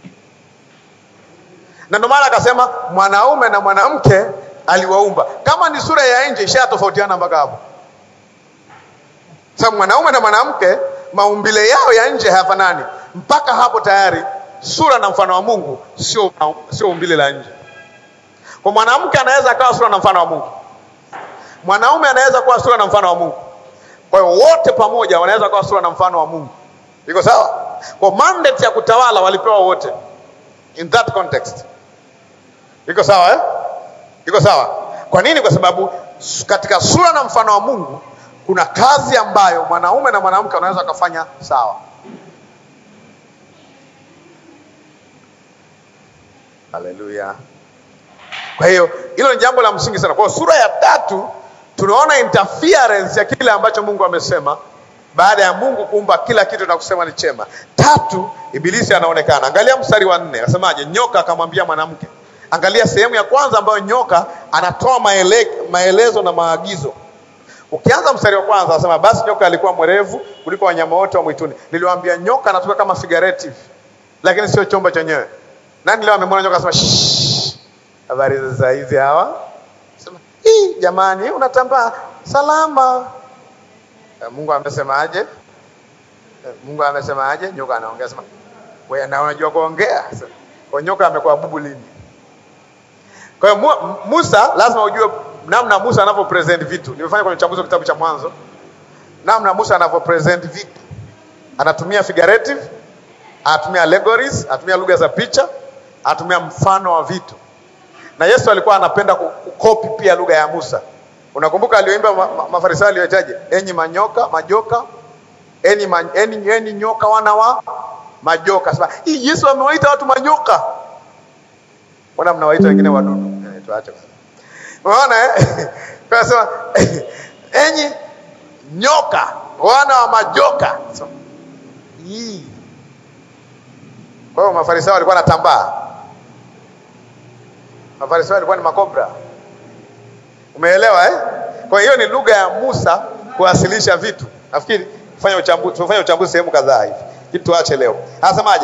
na ndio maana akasema mwanaume na mwanamke aliwaumba. Kama ni sura ya nje, ishatofautiana mpaka hapo. Sababu mwanaume na mwanamke maumbile yao ya nje hayafanani. Mpaka hapo tayari sura na mfano wa Mungu sio sio umbile la nje. Kwa mwanamke anaweza akawa sura na mfano wa Mungu, mwanaume anaweza kuwa sura na mfano wa Mungu. Kwa hiyo wote pamoja wanaweza kuwa sura na mfano wa Mungu. Iko sawa? Kwa mandate ya kutawala walipewa wote in that context. Iko sawa eh? Iko sawa. Kwa nini? Kwa sababu s- katika sura na mfano wa Mungu kuna kazi ambayo mwanaume na mwanamke wanaweza kufanya sawa. Haleluya. Kwa hiyo hilo ni jambo la msingi sana. Kwa hiyo sura ya tatu tunaona interference ya kile ambacho Mungu amesema baada ya Mungu kuumba kila kitu na kusema ni chema. Tatu, ibilisi anaonekana. Angalia mstari wa nne, anasemaje? Nyoka akamwambia mwanamke. Angalia sehemu ya kwanza ambayo nyoka anatoa maele, maelezo na maagizo. Ukianza mstari wa kwanza anasema basi nyoka alikuwa mwerevu kuliko wanyama wote wa mwituni. Niliwaambia nyoka anatoka kama figurative, lakini sio chombo chenyewe. Nani leo amemwona nyoka asema "Shh, habari za hizi hawa? Sema, "Hii jamani, unatambaa salama." Eh, Mungu amesemaje? Eh, Mungu amesemaje? Nyoka anaongea sema, wewe na unajua kuongea. Sema, Kwa nyoka amekuwa bubu lini? Kwa hiyo Mu- Musa lazima ujue namna Musa anavyo present vitu. Nimefanya kwenye uchambuzi wa kitabu cha Mwanzo, namna Musa anavyo present vitu. Anatumia figurative, anatumia allegories, anatumia lugha za picha, anatumia mfano wa vitu. Na Yesu alikuwa anapenda ku- kukopi pia lugha ya Musa. Unakumbuka alioimba ma, ma, Mafarisayo aliyotaje? Enyi manyoka, majoka, enyi, ma, enyi, enyi nyoka wana wa majoka. Sasa hii Yesu amewaita watu manyoka. Mbona mnawaita wengine wadudu? Eh, tuache basi. Unaona eh? Kwa sema enyi nyoka wana wa majoka. So, hii. Kwa hiyo Mafarisayo walikuwa wanatambaa. Mafarisayo walikuwa ni makobra. Umeelewa eh? Kwa hiyo ni lugha ya Musa kuwasilisha vitu. Nafikiri fanya uchambuzi, tumefanya uchambuzi sehemu kadhaa hivi. Kitu tuache leo. Anasemaje?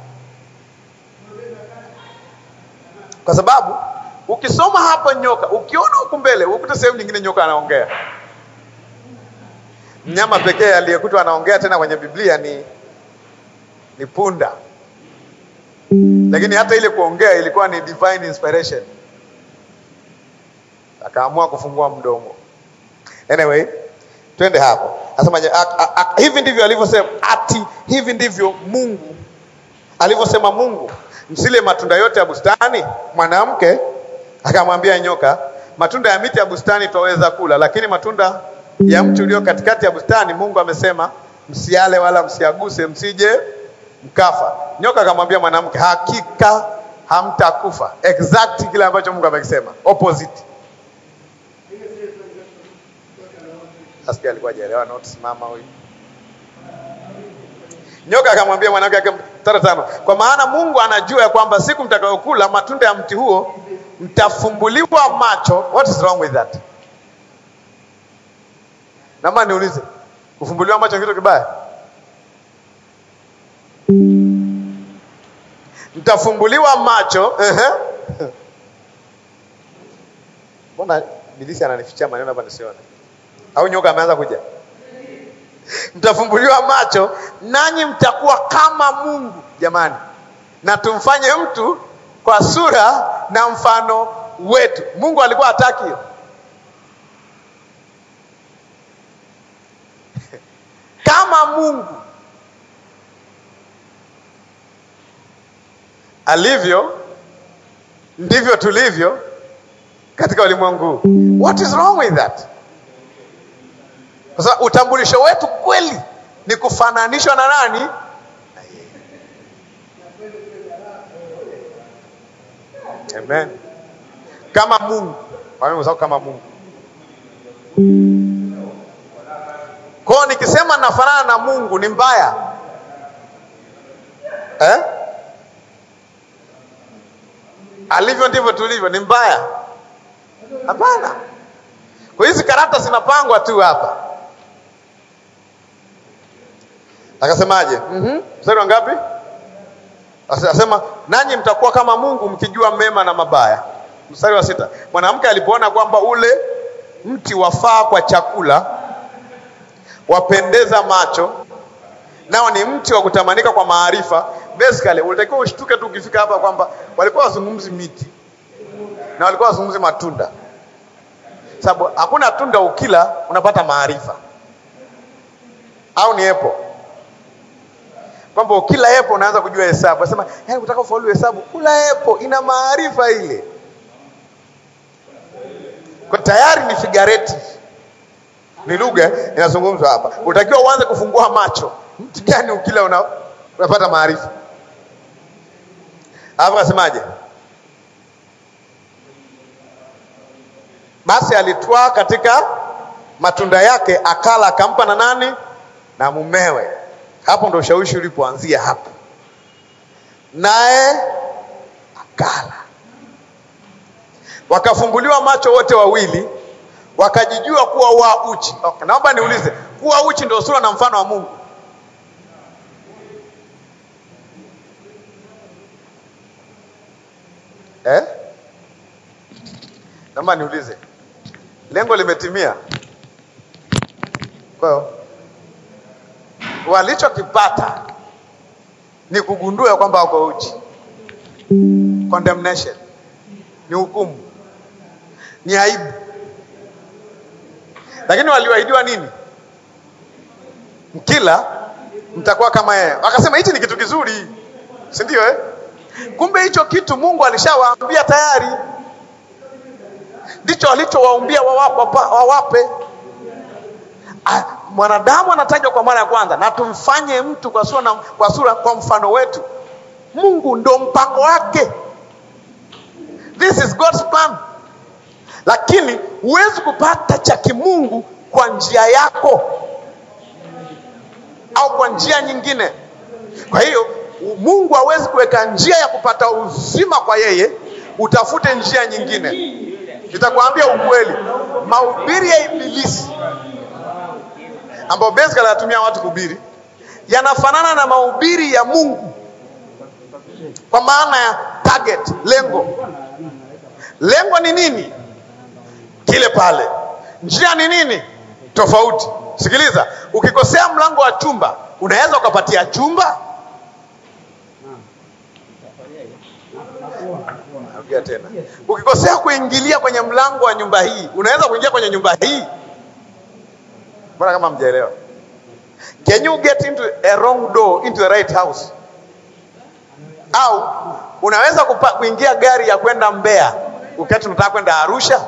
Kwa sababu ukisoma hapa nyoka, ukiona huku mbele, ukuta sehemu nyingine nyoka anaongea. Mnyama pekee aliyekutwa anaongea tena kwenye Biblia ni ni punda, lakini hata ile kuongea ilikuwa ni divine inspiration, akaamua kufungua mdomo. Anyway, twende hapo. Asemaje? a- a- a- Hivi ndivyo alivyosema, ati hivi ndivyo Mungu alivyosema Mungu, msile matunda yote ya bustani. Mwanamke akamwambia nyoka, matunda ya miti ya bustani twaweza kula, lakini matunda ya mti ulio katikati ya bustani Mungu amesema msiale wala msiaguse, msije mkafa. Nyoka akamwambia mwanamke, hakika hamtakufa. Exact kile ambacho Mungu amekisema, opposite. Asikia alikuwa hajaelewa notes mama huyu. Nyoka akamwambia mwanamke ake mstari wa tano, kwa maana Mungu anajua ya kwamba siku mtakayokula matunda ya mti huo mtafumbuliwa macho. What is wrong with that? Naomba niulize, kufumbuliwa macho ni kitu kibaya? Mtafumbuliwa macho. ehe. Mbona bilisi ananifichia maneno hapa nisione? Au nyoka ameanza kuja? mtafumbuliwa macho nanyi mtakuwa kama Mungu. Jamani, na tumfanye mtu kwa sura na mfano wetu. Mungu alikuwa hataki hiyo. kama Mungu alivyo ndivyo tulivyo katika ulimwengu huu. What is wrong with that? Kwa sababu utambulisho wetu kweli ni kufananishwa na nani? Na yeye. Amen. Kama Mungu. Kwa sababu kama Mungu. Kwa hiyo nikisema nafanana na Mungu ni mbaya eh? Alivyo ndivyo tulivyo ni mbaya? Hapana. Kwa hizi karata zinapangwa tu hapa. Akasemaje? Mhm. Mstari wa ngapi? Asema nanyi mtakuwa kama Mungu mkijua mema na mabaya. Mstari wa sita. Mwanamke alipoona kwamba ule mti wafaa kwa chakula, wapendeza macho, nao ni mti wa kutamanika kwa maarifa. Basically, ulitakiwa ushtuke tu ukifika hapa kwamba walikuwa wazungumzi miti na walikuwa wazungumzi matunda, sababu hakuna tunda ukila unapata maarifa, au ni epo kwamba ukila epo unaanza kujua hesabu. Nasema yaani, ukitaka ufaulu hesabu kula epo, ina maarifa ile. Kwa tayari ni figurative, ni lugha inazungumzwa hapa. Utakiwa uanze kufungua macho, mti gani ukila una, unapata maarifa. Alafu akasemaje? Basi alitwaa katika matunda yake akala, akampa na nani? na mumewe. Hapo ndo ushawishi ulipoanzia hapo, naye akala. Wakafumbuliwa macho wote wawili, wakajijua kuwa wa uchi. Okay, naomba niulize, kuwa uchi ndio sura na mfano wa Mungu? Eh? Naomba niulize, lengo limetimia? Kwa hiyo walichokipata ni kugundua kwamba wako uchi. Condemnation ni hukumu, ni aibu. Lakini waliahidiwa nini? Mkila mtakuwa kama yeye. Wakasema hichi ni kitu kizuri, si ndio eh? Kumbe hicho kitu Mungu alishawaambia tayari, ndicho alichowaumbia wawape, wawape. Ah, mwanadamu anatajwa kwa mara ya kwanza, na tumfanye mtu kwa sura, na, kwa sura kwa mfano wetu. Mungu ndo mpango wake, this is God's plan. Lakini huwezi kupata cha kimungu kwa njia yako au kwa njia nyingine. Kwa hiyo Mungu hawezi kuweka njia ya kupata uzima kwa yeye, utafute njia nyingine. Nitakwambia ukweli, mahubiri ya Ibilisi ambayo basically anatumia watu kuhubiri yanafanana na mahubiri ya Mungu kwa maana ya target, lengo. Lengo ni nini? Kile pale. Njia ni nini? Tofauti. Sikiliza, ukikosea mlango wa chumba unaweza ukapatia chumba. Narudia tena, ukikosea kuingilia kwenye mlango wa nyumba hii unaweza kuingia kwenye nyumba hii. Mbona kama mjaelewa? Can you get into a wrong door into the right house? Au unaweza kupa, kuingia gari ya kwenda Mbeya ukati unataka kwenda Arusha?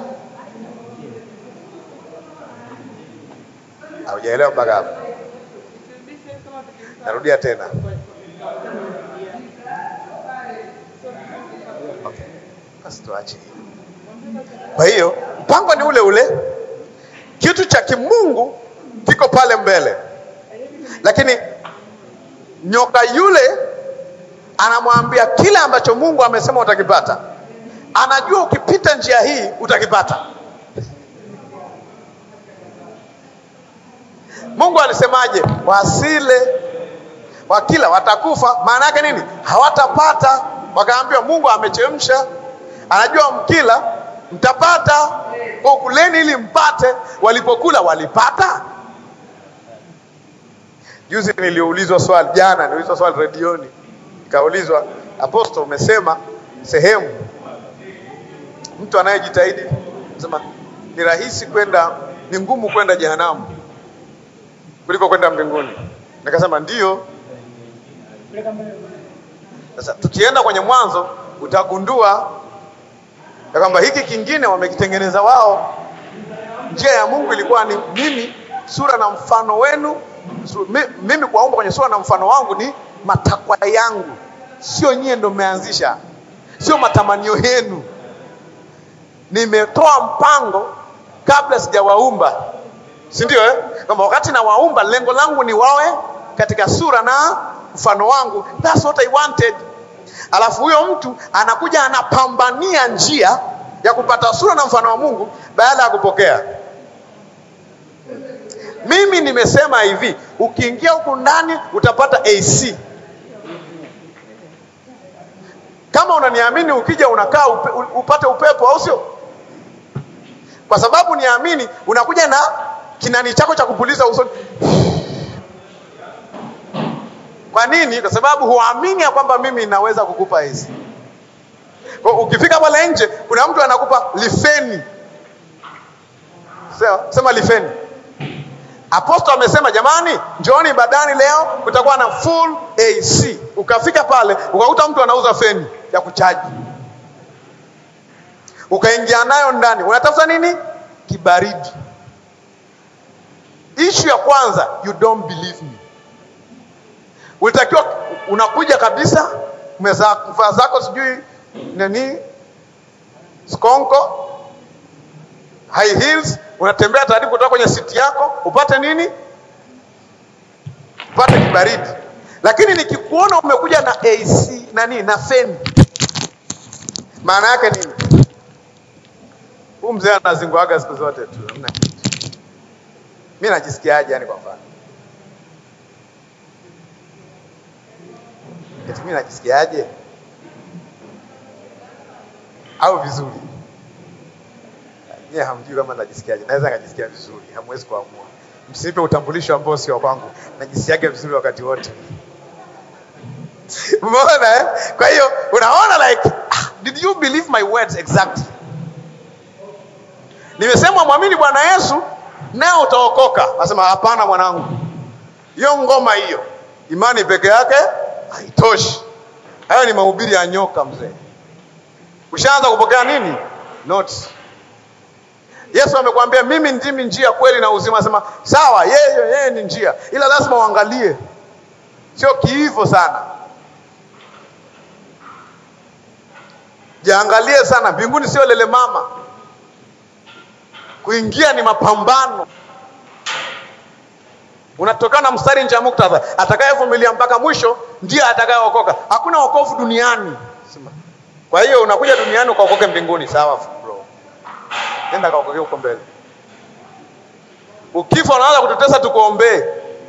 Haujaelewa mpaka hapo? Narudia tena. Okay. Basi tuache hiyo. Kwa hiyo mpango ni ule ule, kitu cha kimungu kiko pale mbele, lakini nyoka yule anamwambia kile ambacho Mungu amesema utakipata. Anajua ukipita njia hii utakipata. Mungu alisemaje? Wasile wakila watakufa. Maana yake nini? Hawatapata. Wakaambiwa Mungu amechemsha, anajua mkila mtapata, kwa kuleni ili mpate. Walipokula walipata. Juzi niliulizwa swali, jana niliulizwa swali redioni, nikaulizwa Apostle, umesema sehemu mtu anayejitahidi sema ni rahisi kwenda, ni ngumu kwenda jehanamu kuliko kwenda mbinguni. Nikasema ndio. Sasa tukienda kwenye Mwanzo utagundua ya kwamba hiki kingine wamekitengeneza wao. Njia ya Mungu ilikuwa ni mimi, sura na mfano wenu su, mi, mimi kuwaumba kwenye sura na mfano wangu ni matakwa yangu, sio nyie ndo mmeanzisha, sio matamanio yenu. Nimetoa mpango kabla sijawaumba, si ndio eh? Kwamba wakati nawaumba lengo langu ni wawe katika sura na mfano wangu. That's what I wanted. Alafu huyo mtu anakuja anapambania njia ya kupata sura na mfano wa Mungu baada ya kupokea. Mimi nimesema hivi, ukiingia huku ndani utapata AC. Kama unaniamini, ukija unakaa upe, upate upepo, au sio? Kwa sababu niamini, unakuja na kinani chako cha kupuliza usoni. Kwa nini? Kwa sababu huamini ya kwamba mimi naweza kukupa hizi. Kwa ukifika pale nje, kuna mtu anakupa lifeni. Sawa, sema lifeni. Apostle amesema jamani, njooni ibadani leo, kutakuwa na full AC. Ukafika pale ukakuta mtu anauza feni ya kuchaji, ukaingia nayo ndani, unatafuta nini? Kibaridi. Ishu ya kwanza, you don't believe me. Ulitakiwa unakuja kabisa, umevaa zako sijui nani, skonko, high heels, unatembea taratibu kutoka kwenye siti yako upate nini? pate kibaridi. Lakini nikikuona umekuja na AC nani na feni, maana yake nini? Huyu mzee anazinguaga siku zote tu, hamna kitu. Mi najisikiaje? Yani kwa mfano eti mi najisikiaje au vizuri? Nyie hamjui kama najisikiaje. Naweza nikajisikia vizuri, hamwezi kuamua. Msinipe utambulisho ambao sio kwangu. Najisikiaga vizuri wakati wote. Umeona eh? Kwa hiyo unaona like ah, did you believe my words exactly? Nimesema mwamini Bwana Yesu nao utaokoka. Nasema hapana mwanangu, hiyo ngoma hiyo, imani peke yake haitoshi. Hayo ni mahubiri ya nyoka mzee. Ushaanza kupokea nini? Notes. Yesu amekwambia mimi ndimi njia, kweli na uzima. Anasema sawa, yeye yeye ni njia, ila lazima uangalie, sio kiivo sana. Jiangalie sana, mbinguni sio lele mama. Kuingia ni mapambano. Unatokana na mstari nje ya muktadha, atakayevumilia mpaka mwisho ndiye atakayeokoka. Hakuna wokovu duniani. Sema. Kwa hiyo unakuja duniani ukaokoke mbinguni, sawa bro, nenda kaokoke huko mbele. Ukifa unaanza kututesa tukuombee,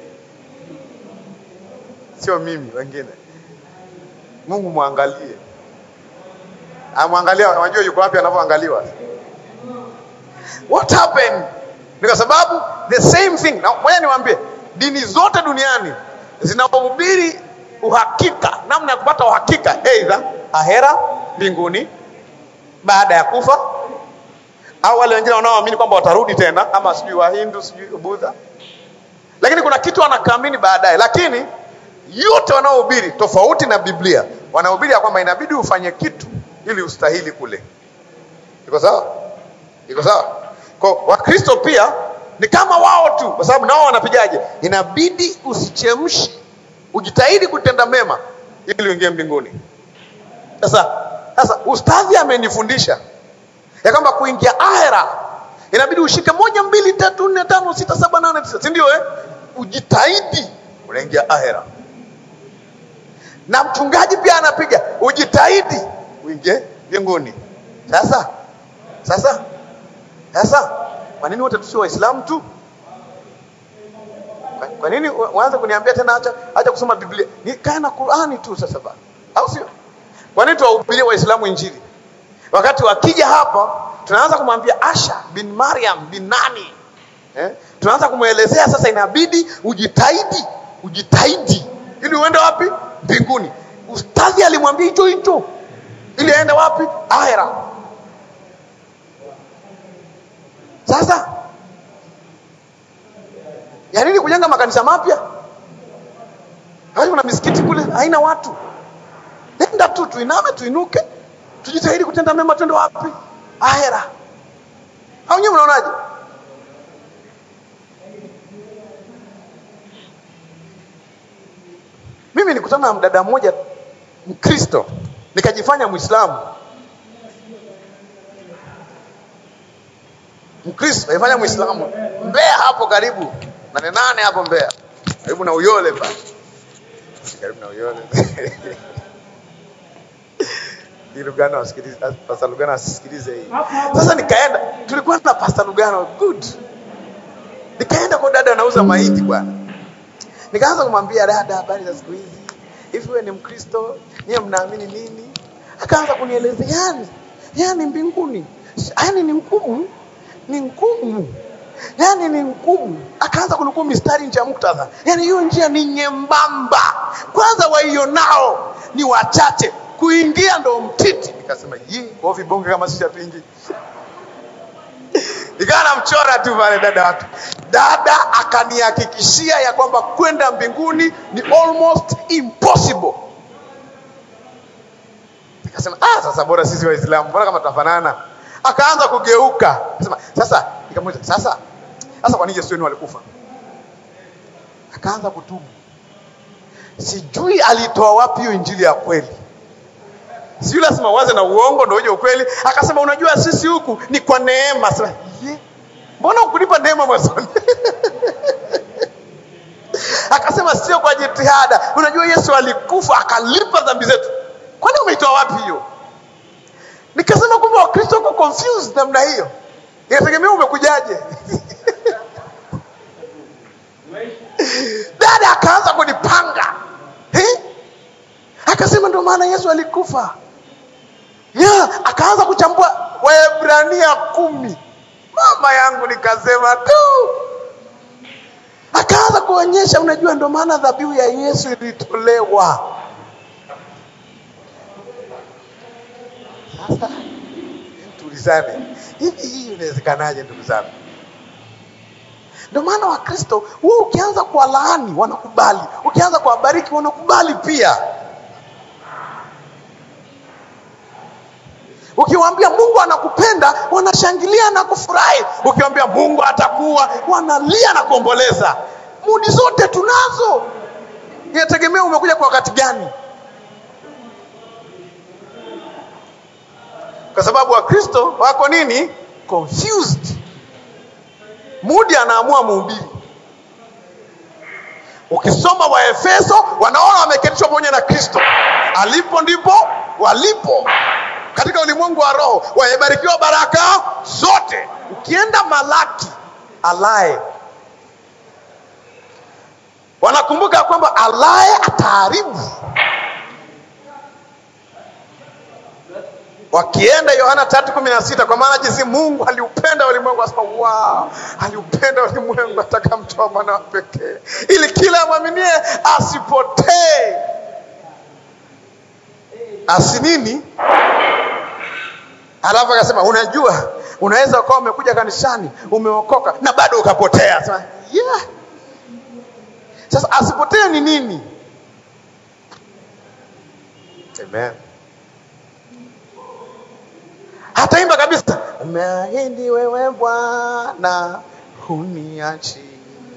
sio mimi, wengine. Mungu mwangalie, amwangalia, unajua yuko wapi anavyoangaliwa. What happened? Ni kwa sababu the same thing. Na ngoja niwaambie, dini zote duniani zinahubiri uhakika, namna ya kupata uhakika, aidha ahera, mbinguni, baada ya kufa, au wale wengine wanaoamini kwamba watarudi tena, kama sijui Wahindu, sijui Budha, lakini kuna kitu wanakaamini baadaye. Lakini yote wanaohubiri tofauti na Biblia, wanahubiri ya kwamba inabidi ufanye kitu ili ustahili kule. Iko sawa? Iko sawa? Kwa Wakristo pia ni kama wao tu, kwa sababu nao wanapigaje? Inabidi usichemshi, ujitahidi kutenda mema ili uingie mbinguni. Sasa sasa ustadhi amenifundisha ya kwamba kuingia ahera inabidi ushike moja, mbili, tatu, nne, tano, sita, saba, nane, tisa, si ndio? Eh, ujitahidi unaingia ahera. Na mchungaji pia anapiga ujitahidi uingie mbinguni. Sasa sasa sasa kwa nini wote tusio Waislamu tu? Kwa, kwa nini waanze kuniambia tena acha acha kusoma Biblia? Nikae na Qur'ani tu sasa bana. Au sio? Kwa nini tuwahubirie Waislamu injili? Wakati wakija hapa tunaanza kumwambia Asha bin Mariam bin nani? Eh? Tunaanza kumwelezea sasa inabidi ujitahidi, ujitahidi ili uende wapi? Mbinguni. Ustadhi alimwambia hicho hicho ili aende wapi? Ahera. Sasa ya nini kujenga makanisa mapya? Hadi kuna misikiti kule haina watu. Nenda tu tuiname, tuinuke, tujitahidi kutenda mema, twende wapi? Ahera. Au nyewe mnaonaje? Mimi nikutana na mdada mmoja Mkristo, nikajifanya Mwislamu. Mkristo kaifanya Mwislamu Mbeya hapo karibu nane nane hapo Mbeya karibu na Uyole pale, karibu na Uyole hii Lugano wasikilize, Pastor Lugano asisikilize hii. Sasa nikaenda, tulikuwa na Pastor Lugano good, nikaenda kwa dada anauza mahindi bwana, nikaanza kumwambia dada, habari za siku hizi, hivi wewe ni Mkristo, niye mnaamini nini? Akaanza kunieleza yani, yani mbinguni, yani ni ngumu ni ngumu, yani ni ngumu. Akaanza kunukuu mistari nje ya muktadha, yani hiyo njia ni nyembamba, kwanza waionao ni wachache, kuingia ndo mtiti. Nikasema yi kwa vibonge kama sisi hatuingi. Nikawa namchora tu pale dada watu, dada akanihakikishia ya kwamba kwenda mbinguni ni almost impossible. Nikasema ah, sasa bora sisi Waislamu, mbona kama tunafanana akaanza kugeuka sema sasa, nikamuuliza sasa, sasa kwa nini Yesu wenu alikufa? Akaanza kutubu, sijui alitoa wapi hiyo injili ya kweli, sijui lazima uanze na uongo ndio uje ukweli. Akasema unajua sisi huku ni kwa neema. Sema ye, mbona ukunipa neema mwanzoni? Akasema Nikasema sio kwa jitihada. Unajua Yesu alikufa akalipa dhambi zetu. Kwani umeitoa wapi hiyo? Nikasema kumbe Wakristo wako confused namna hiyo. Inategemea umekujaje. Dada akaanza kunipanga eh? Akasema ndio maana Yesu alikufa yeah. Akaanza kuchambua Waebrania kumi. Mama yangu nikasema tu, akaanza kuonyesha, unajua ndio maana dhabihu ya Yesu ilitolewa. Sasa tulizane, hivi hii inawezekanaje ndugu zangu? Ndio maana Wakristo wewe ukianza kuwalaani wanakubali, ukianza kuwabariki wanakubali pia. Ukiwaambia Mungu anakupenda wanashangilia na kufurahi. Ukiwaambia Mungu atakuwa, wanalia na kuomboleza. Mudi zote tunazo, inategemea umekuja kwa wakati gani, kwa sababu Wakristo wako nini, confused. Mudi anaamua muhubiri. Ukisoma Waefeso wanaona wameketishwa pamoja na Kristo, alipo ndipo walipo katika ulimwengu wa roho, wamebarikiwa baraka zote. Ukienda Malaki alaye, wanakumbuka kwamba alaye ataharibu. Wakienda Yohana tatu kumi na sita kwa maana jinsi Mungu aliupenda ulimwengu, asema wow, aliupenda ulimwengu atakamtoa mwana wa pekee, ili kila amwaminie asipotee, asi nini Alafu akasema unajua, unaweza ukawa umekuja kanisani umeokoka na bado ukapotea. Sema, yeah. Sasa asipotee ni nini? Amen. Hataimba kabisa, umeahidi wewe Bwana huniachi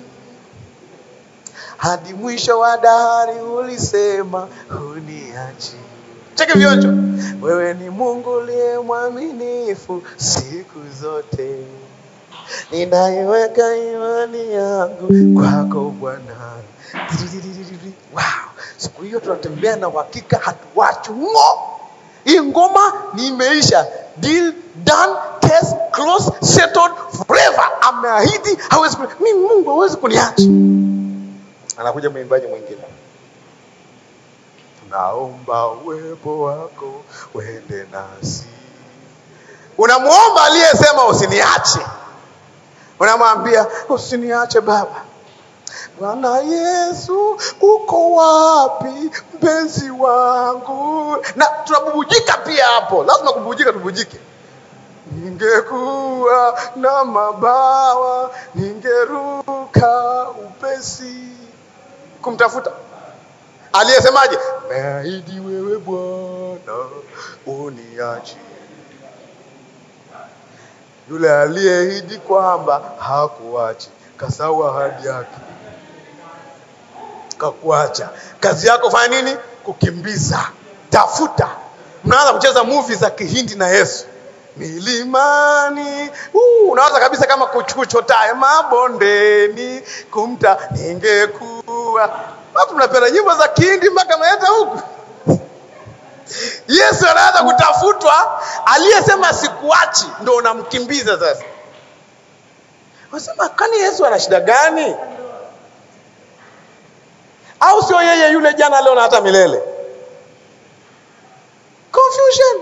hadi mwisho wa dahari, ulisema huniachi Cheke vionjo. Wewe ni Mungu uliye mwaminifu siku zote, ninaiweka imani yangu kwako Bwana. Wow, siku hiyo tunatembea na uhakika, hatuwachi ng'o. Hii ngoma ni imeisha, deal done, case closed, settled forever. Ameahidi hawezi, mimi Mungu hawezi kuniacha. Anakuja mwimbaji mwingine naomba uwepo wako uende nasi. Unamwomba aliyesema usiniache, unamwambia usiniache Baba. Bwana Yesu, uko wapi mpenzi wangu? Na tunabubujika pia hapo, lazima kububujika, tubujike. Ningekuwa na mabawa, ningeruka upesi kumtafuta aliyesemaje? Meahidi wewe Bwana uniachi. Yule aliyeahidi kwamba hakuachi, kasahau ahadi yake, kakuacha. Kazi yako fanya nini? Kukimbiza, tafuta. Mnaanza kucheza movie za Kihindi na Yesu milimani. Uh, unawaza kabisa kama kuchotae mabondeni kumta ningekuwa Watu mnapenda nyimbo za Kihindi mpaka mnaeta huku. Yesu anaanza kutafutwa, aliyesema sikuachi ndo unamkimbiza sasa. Unasema kwani Yesu ana shida gani? Au sio yeye yule jana leo na hata milele? Confusion.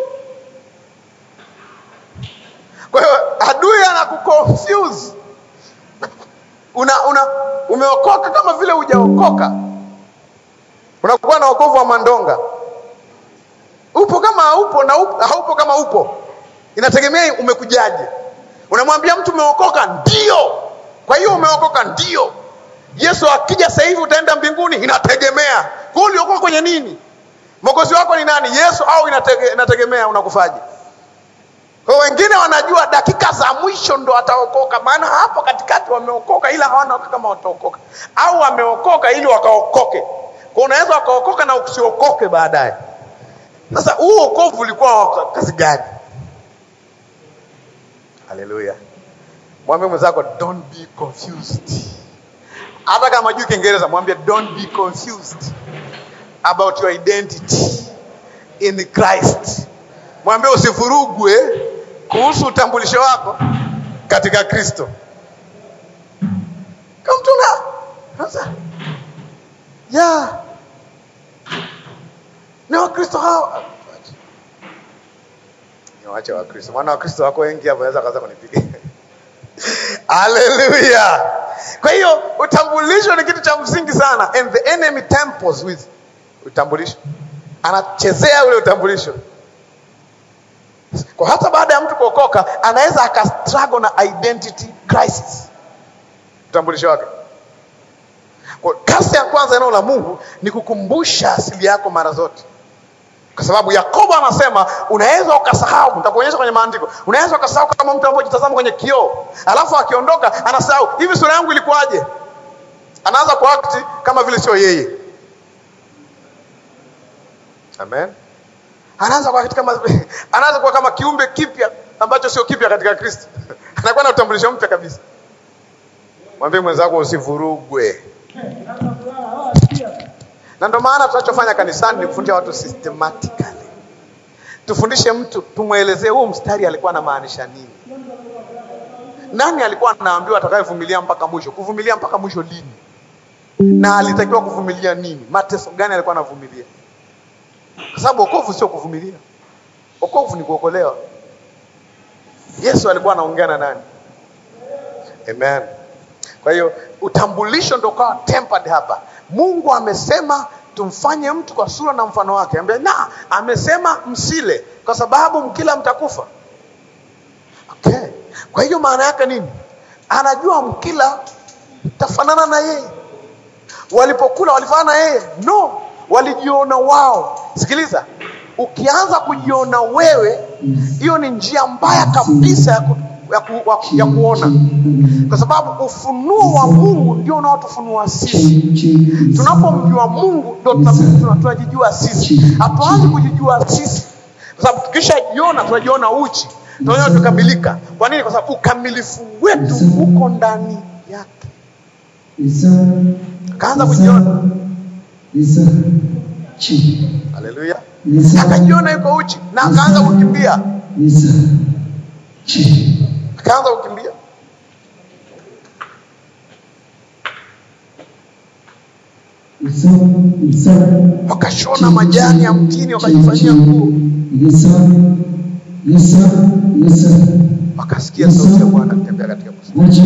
Kwa hiyo adui anakuconfuse. Una, una umeokoka kama vile hujaokoka unakuwa na wokovu wa mandonga. Upo kama haupo na upo, haupo kama upo, inategemea umekujaje. Unamwambia mtu umeokoka, ndio. Kwa hiyo umeokoka, ndio. Yesu akija sasa hivi utaenda mbinguni, inategemea. Kwa hiyo uliokoka kwenye nini? Mwokozi wako ni nani? Yesu au inatege, inategemea unakufaje? Kwa wengine wanajua dakika za mwisho ndo ataokoka, maana hapo katikati wameokoka ila hawana kama wataokoka, au wameokoka ili wakaokoke kwa unaweza ukaokoka na usiokoke baadaye. Sasa huu wokovu ulikuwa wa kazi gani? Haleluya! Mwambie mwenzako don't be confused. hata kama juu Kiingereza, mwambie don't be confused about your identity in Christ. Mwambie usivurugwe kuhusu utambulisho wako katika Kristo. Kama mtu na sasa, ya ni Wakristo hao niwache Wakristo, maana Wakristo wako wengi hapa, naweza kaanza kunipiga. Haleluya! Kwa hiyo utambulisho ni kitu cha msingi sana, and the enemy tempers with utambulisho, anachezea ule utambulisho. Kwa hata baada ya mtu kuokoka, anaweza akastruggle na identity crisis, utambulisho wake. Kwa kazi ya kwanza eneo la Mungu ni kukumbusha asili yako mara zote kwa sababu Yakobo anasema unaweza ukasahau, nitakuonyesha kwenye maandiko, unaweza ukasahau kama mtu anapojitazama kwenye kioo, alafu akiondoka anasahau hivi, sura yangu ilikuwaje? Anaanza kuakti kama vile sio yeye. Amen. Anaanza kuakti kama anaanza kuwa kama kiumbe kipya ambacho sio kipya katika Kristo. Anakuwa na utambulisho mpya kabisa. Mwambie mwenzako usivurugwe. Na ndio maana tunachofanya kanisani ni kufundisha watu systematically. Tufundishe mtu, tumwelezee huu mstari alikuwa anamaanisha nini. Nani alikuwa anaambiwa atakayevumilia mpaka mwisho? Kuvumilia mpaka mwisho lini? Na alitakiwa kuvumilia nini? Mateso gani alikuwa anavumilia? Kwa sababu wokovu sio kuvumilia. Wokovu ni kuokolewa. Yesu alikuwa anaongea na nani? Amen. Kwa hiyo utambulisho ndio ukawa tempered hapa. Mungu amesema tumfanye mtu kwa sura na mfano wake. Ambia na amesema msile kwa sababu mkila mtakufa. Okay. Kwa hiyo maana yake nini? Anajua mkila tafanana na yeye. Walipokula walifanana na yeye? No, walijiona wao. Sikiliza, ukianza kujiona wewe, hiyo ni njia mbaya kabisa ya, ku, ya, ku, wa- ya kuona, kwa sababu ufunuo wa Mungu ndio unaotufunua sisi. Tunapomjua Mungu ndio tuna- tuna- tunajijua sisi. Hatuanzi kujijua sisi, kwa sababu tukishajiona tunajiona uchi, tunajiona tukamilika. Kwa nini? Kwa sababu ukamilifu wetu uko ndani yake. Akaanza kujiona, haleluya, akajiona yuko uchi na akaanza kukimbia, akaanza kukimbia. Wakashona majani ya mtini wakajifanyia nguo, wakasikia sauti ya Bwana akitembea katika bustani.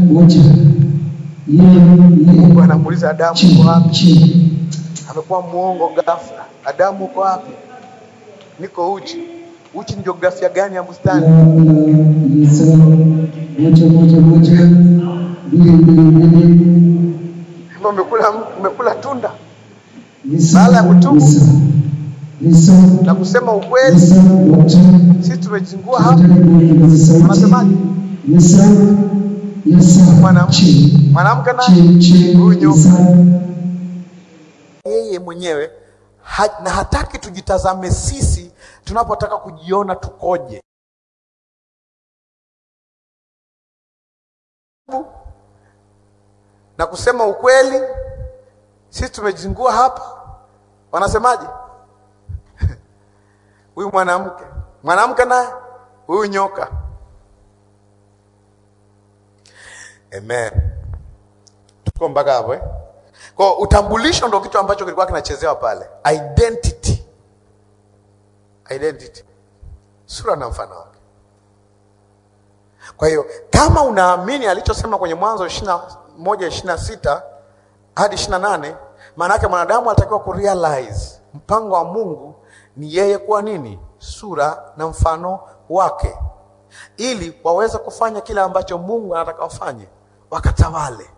Mungu anamuuliza Adamu, uko wapi? Amekuwa muongo ghafla. Adamu, uko wapi? Niko uchi. Uchi ni jiografia gani ya bustani? Kwamba umekula umekula tunda Baada ya kutubu na kusema ukweli, sisi tumejingua hapa. Wanasemaje? Mwanamke mwanamke na huyu nyoka yeye mwenyewe ha, na hataki tujitazame sisi tunapotaka kujiona tukoje. Na kusema ukweli, sisi tumejingua hapa. Wanasemaje? Huyu mwanamke mwanamke naye huyu nyoka. Amen. Tuko mpaka hapo eh? Kwa utambulisho ndo kitu ambacho kilikuwa kinachezewa pale. Identity. Identity. Sura na mfano wake. Kwa hiyo kama unaamini alichosema kwenye Mwanzo ishirini na moja ishirini na sita hadi ishirini na nane maana yake mwanadamu anatakiwa kurealize mpango wa Mungu ni yeye kuwa nini? Sura na mfano wake, ili waweze kufanya kile ambacho Mungu anataka wafanye, wakatawale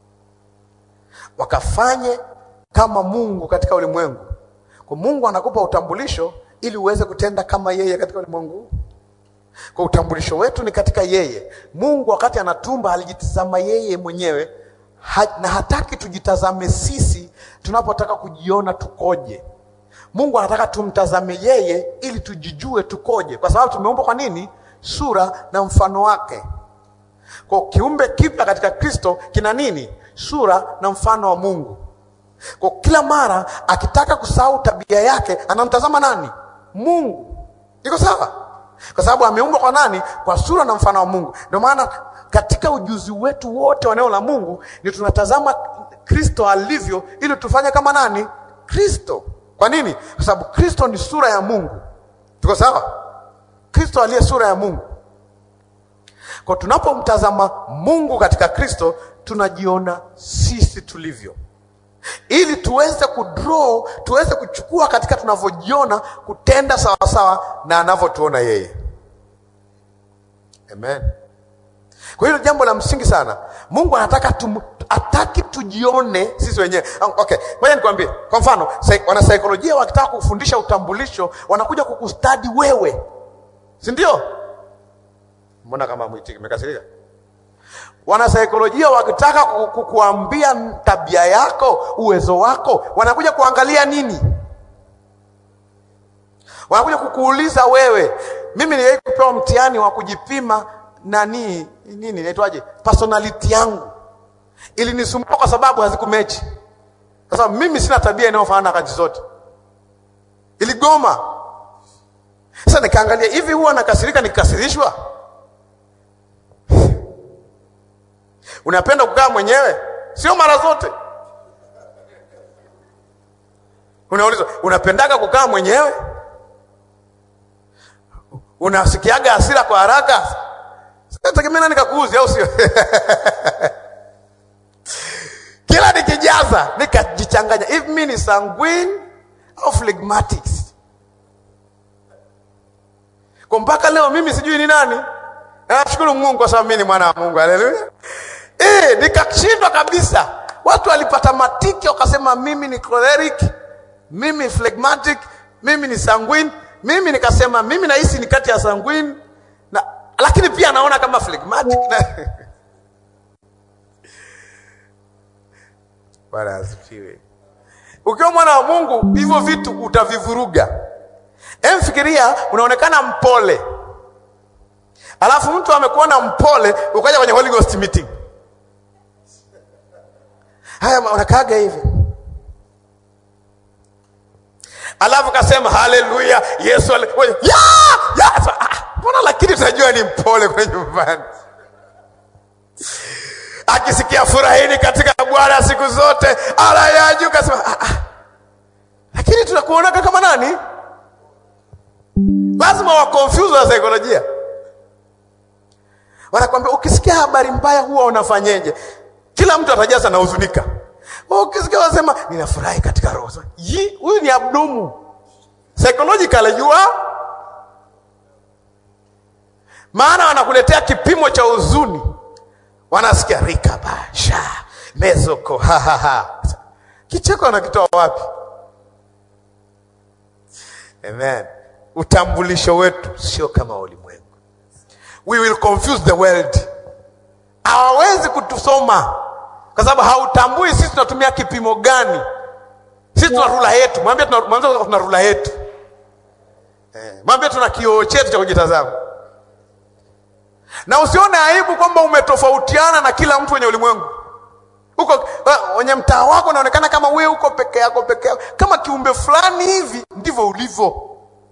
wakafanye kama Mungu katika ulimwengu. Kwa Mungu anakupa utambulisho ili uweze kutenda kama yeye katika ulimwengu. Kwa utambulisho wetu ni katika yeye. Mungu wakati anatumba alijitazama yeye mwenyewe ha, na hataki tujitazame sisi tunapotaka kujiona tukoje. Mungu anataka tumtazame yeye ili tujijue tukoje, kwa sababu tumeumbwa kwa nini? Sura na mfano wake. Kwa kiumbe kipya katika Kristo kina nini?
sura na mfano wa Mungu. Kwa kila mara akitaka kusahau tabia yake, anamtazama nani? Mungu. Iko sawa? Kwa sababu ameumbwa kwa nani? Kwa sura na mfano wa Mungu. Ndio maana katika ujuzi wetu wote wa neno la Mungu ni tunatazama Kristo alivyo, ili tufanye kama nani? Kristo. Kwa nini? Kwa sababu Kristo ni sura ya Mungu. Tuko sawa? Kristo aliye sura ya Mungu. Kwa tunapomtazama Mungu katika Kristo, tunajiona sisi tulivyo, ili tuweze kudraw, tuweze kuchukua katika tunavyojiona, kutenda sawasawa na anavyotuona yeye. Amen. Kwa hiyo jambo la msingi sana, Mungu anataka tum, ataki tujione sisi wenyewe. Okay, ngoja nikwambie. Kwa mfano, wanasaikolojia wakitaka kufundisha utambulisho, wanakuja kukustadi wewe, si ndio? Mbona kama mwitiki mmekasirika? Wanasaikolojia wakitaka kukuambia tabia yako, uwezo wako, wanakuja kuangalia nini? Wanakuja kukuuliza wewe. Mimi niliwahi kupewa mtihani wa kujipima nani nini inaitwaje, personality yangu ilinisumbua kwa sababu hazikumechi. Kwa sababu mimi sina tabia inayofanana na kazi zote, iligoma. Sasa nikaangalia hivi, huwa nakasirika nikikasirishwa Unapenda kukaa mwenyewe? Sio mara zote. Unaulizwa, unapendaga kukaa mwenyewe? Unasikiaga hasira kwa haraka? Sitategemea nani kakuuzi, au sio? Kila nikijaza nikajichanganya, hivi mimi ni sanguine au phlegmatics? Kwa mpaka leo mimi sijui ni nani. Nashukuru Mungu kwa sababu mimi ni mwana wa Mungu. Haleluya. Eh, nikashindwa kabisa. Watu walipata matiki wakasema mimi ni choleric, mimi phlegmatic, mimi ni sanguine. Mimi nikasema mimi nahisi ni kati ya sanguine na lakini pia naona kama phlegmatic na Bwana asifiwe. Ukiwa mwana wa Mungu hivyo vitu utavivuruga. Emfikiria unaonekana mpole. Alafu mtu amekuona mpole ukaja kwenye Holy Ghost meeting. Haya unakaaga hivi. Alafu kasema haleluya, Yesu ale... ya! Ya! Mbona lakini tunajua ni mpole kwenye nyumbani. Akisikia furahini katika Bwana siku zote, ala ya juu kasema ah, ah. Lakini tunakuonaga kama nani? Lazima wa confuse wa saikolojia. Wanakwambia ukisikia habari mbaya huwa unafanyeje? Kila mtu atajaza na huzunika. Ukisikia wasema ninafurahi katika roho. Huyu ni abdumu. Psychologically you are maana wanakuletea kipimo cha huzuni, wanasikia rikabasha mezoko ha, ha, ha. Kicheko wanakitoa wapi? Amen. Utambulisho wetu sio kama ulimwengu. We will confuse the world. Hawawezi kutusoma kwa sababu hautambui sisi tunatumia kipimo gani. Sisi tuna rula yetu, mwambie tuna, mwambie tuna rula yetu eh, mwambie tuna kioo chetu cha kujitazama, na usione aibu kwamba umetofautiana na kila mtu wenye ulimwengu uko wenye mtaa wako, unaonekana kama wewe uko peke yako peke yako, kama kiumbe fulani hivi. Ndivyo ulivyo.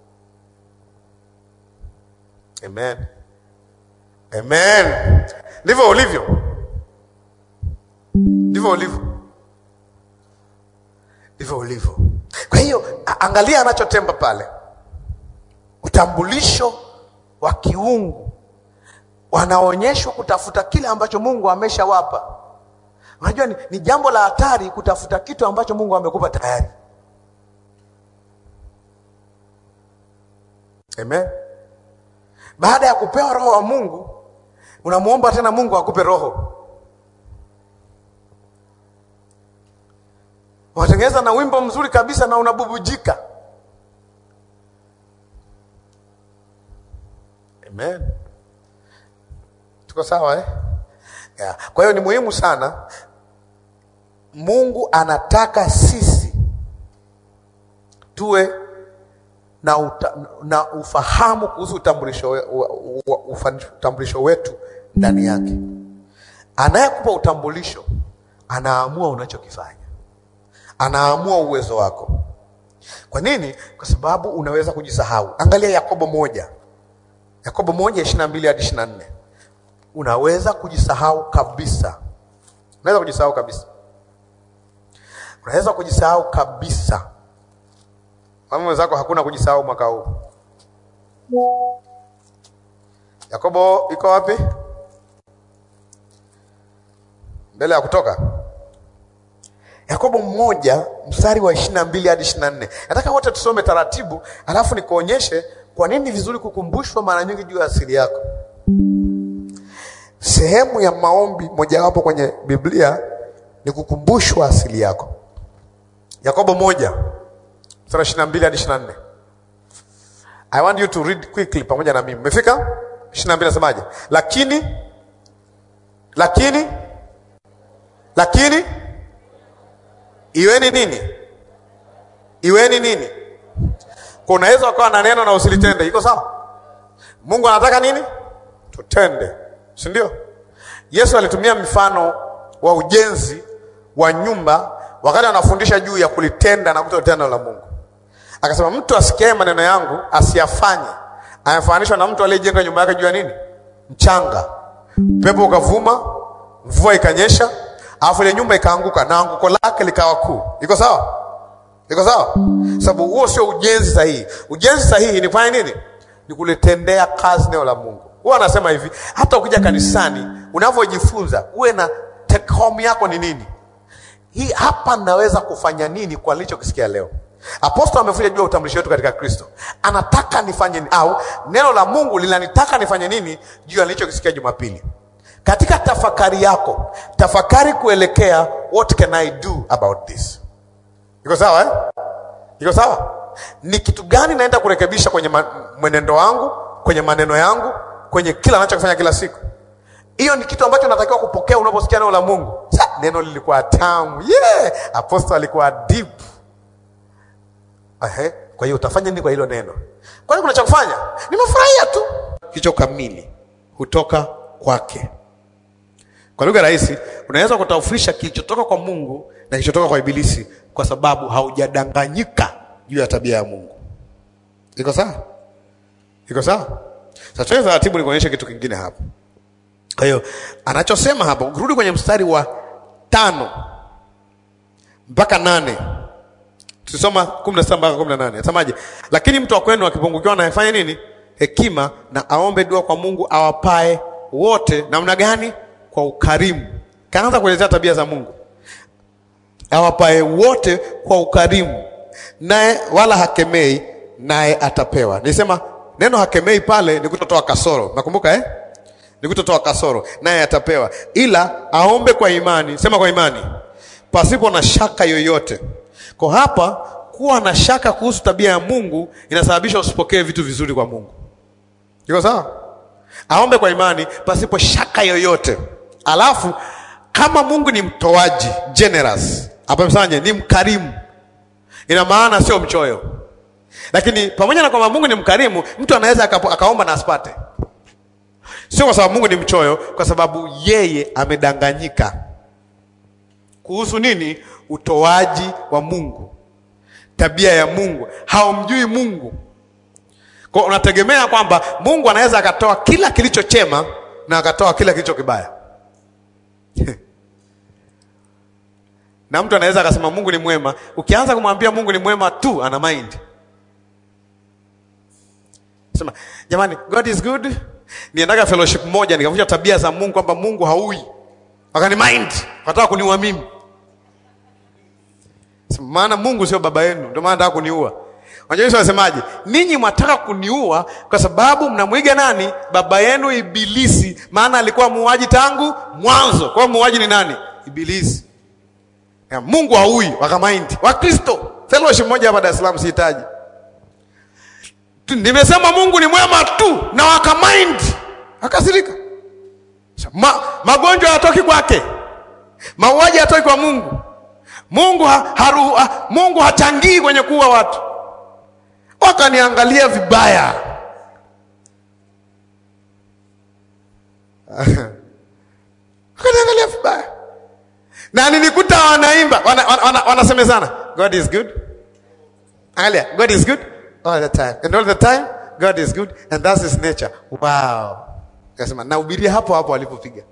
Amen. Amen. Ndivyo ulivyo, ndivyo ulivyo, ndivyo ulivyo. Kwa hiyo angalia anachotemba pale, utambulisho wa kiungu, wanaonyeshwa kutafuta kile ambacho Mungu ameshawapa. Unajua ni, ni jambo la hatari kutafuta kitu ambacho Mungu amekupa tayari. Amen. Baada ya kupewa roho wa Mungu unamwomba tena Mungu akupe roho. Unatengeneza na wimbo mzuri kabisa na unabubujika. Amen. Tuko sawa eh? Yeah. Kwa hiyo ni muhimu sana. Mungu anataka sisi tuwe na, uta, na ufahamu kuhusu utambulisho, we, utambulisho wetu ndani yake. Anayekupa utambulisho anaamua unachokifanya, anaamua uwezo wako. Kwa nini? Kwa sababu unaweza kujisahau. Angalia Yakobo moja, Yakobo moja ishirini na mbili hadi ishirini na nne. Unaweza kujisahau kabisa, unaweza kujisahau kabisa, unaweza kujisahau kabisa. Mama mwenzako, hakuna kujisahau mwaka huu. Yakobo iko wapi? Mbele ya Kutoka. Yakobo mmoja mstari wa ishirini na mbili hadi ishirini na nne. Nataka wote tusome taratibu, alafu nikuonyeshe kwa nini ni vizuri kukumbushwa mara nyingi juu ya asili yako. Sehemu ya maombi mojawapo kwenye Biblia ni kukumbushwa asili yako. Yakobo moja mstari wa ishirini na mbili hadi ishirini na nne. I want you to read quickly pamoja na mimi. Umefika? ishirini na mbili nasemaje? Lakini lakini lakini iweni nini? Iweni nini? Kwa unaweza ukawa na neno na usilitende, iko sawa? Mungu anataka nini? Tutende, si ndio? Yesu alitumia mfano wa ujenzi wa nyumba wakati anafundisha juu ya kulitenda na kutotenda la Mungu. Akasema mtu asikiaye maneno yangu asiyafanye, amefananishwa na mtu aliyejenga nyumba yake juu ya nini? Mchanga. Pepo ukavuma, mvua ikanyesha, alafu ile nyumba ikaanguka na anguko lake likawa kuu. Iko sawa? Iko sawa? Sababu huo sio ujenzi sahihi. Ujenzi sahihi ni kufanya nini? Ni kulitendea kazi neno la Mungu. Huwa anasema hivi, hata ukija kanisani unavyojifunza, uwe na take home yako ni nini? Hii hapa naweza kufanya nini kwa nilichokisikia leo? Apostol amefuja juu ya utambulisho wetu katika Kristo. Anataka nifanye nini? Au neno la Mungu linanitaka nifanye nini juu ya nilichokisikia Jumapili? Katika tafakari yako, tafakari kuelekea what can I do about this? Iko sawa eh? Iko sawa? Ni kitu gani naenda kurekebisha kwenye ma- mwenendo wangu, kwenye maneno yangu, kwenye kila anachokifanya kila siku? Hiyo ni kitu ambacho natakiwa kupokea unaposikia neno la Mungu. Sa, neno lilikuwa tamu. Yeah, apostol alikuwa deep. Ehe, kwa hiyo utafanya nini kwa hilo neno? Kwani kuna cha kufanya? Nimefurahia tu. Kicho kamili hutoka kwake. Kwa lugha rahisi, unaweza kutofautisha kilichotoka kwa Mungu na kilichotoka kwa Ibilisi kwa sababu haujadanganyika juu ya tabia ya Mungu. Iko sawa? Iko sawa? Sasa tuende taratibu nikuonyeshe kitu kingine hapa. Kwa hiyo anachosema hapa, ukirudi kwenye mstari wa tano mpaka nane tusoma kumi na sita mpaka kumi na nane nasemaje? Lakini mtu wa kwenu akipungukiwa na afanye nini? Hekima, na aombe dua kwa Mungu awapae wote. Namna gani? Kwa ukarimu. Kaanza kuelezea tabia za Mungu, awapae wote kwa ukarimu, naye wala hakemei, naye atapewa. Nilisema neno hakemei pale ni kutotoa kasoro, nakumbuka eh? ni kutotoa kasoro, naye atapewa, ila aombe kwa imani. Sema kwa imani, pasipo na shaka yoyote. Kwa hapa kuwa na shaka kuhusu tabia ya Mungu inasababisha usipokee vitu vizuri kwa Mungu. Iko sawa? Aombe kwa imani pasipo shaka yoyote. Alafu kama Mungu ni mtoaji generous, hapa msanje ni mkarimu, ina maana sio mchoyo. Lakini pamoja na kwamba Mungu ni mkarimu, mtu anaweza akapo- akaomba na asipate. Sio kwa sababu Mungu ni mchoyo, kwa sababu yeye amedanganyika kuhusu nini? Utoaji wa Mungu, tabia ya Mungu. Haumjui Mungu, kwa unategemea kwamba Mungu anaweza akatoa kila kilicho chema na akatoa kila kilicho kibaya na mtu anaweza akasema Mungu ni mwema. Ukianza kumwambia Mungu ni mwema tu, ana mind sema, jamani, God is good. Niendaga fellowship moja nikavunja tabia za Mungu kwamba Mungu haui, wakani mind, wakataka kuniua mimi. Sema, maana Mungu sio baba yenu, ndio maana anataka kuniua. Unajua Yesu anasemaje? Ninyi mwataka kuniua kwa sababu mnamwiga nani? Baba yenu Ibilisi, maana alikuwa muuaji tangu mwanzo. Kwa hiyo muuaji ni nani? Ibilisi. Ya, Mungu haui, wakamaindi. Wakristo fellowship moja hapa Dar es Salaam sihitaji. Tu- Nimesema Mungu ni mwema tu na wakamaindi. Akasirika. Ma, magonjwa hayatoki kwake. Mauaji hayatoki kwa Mungu. Mungu ha, haru, ha, Mungu hachangii kwenye kuua watu. Wakaniangalia vibaya. Wakaniangalia vibaya. Na nili wana, wana, wana, wanasemezana god is good angalia god is good all the time and all the time god is good and that's his nature wow kasema nahubiria hapo hapo alipopiga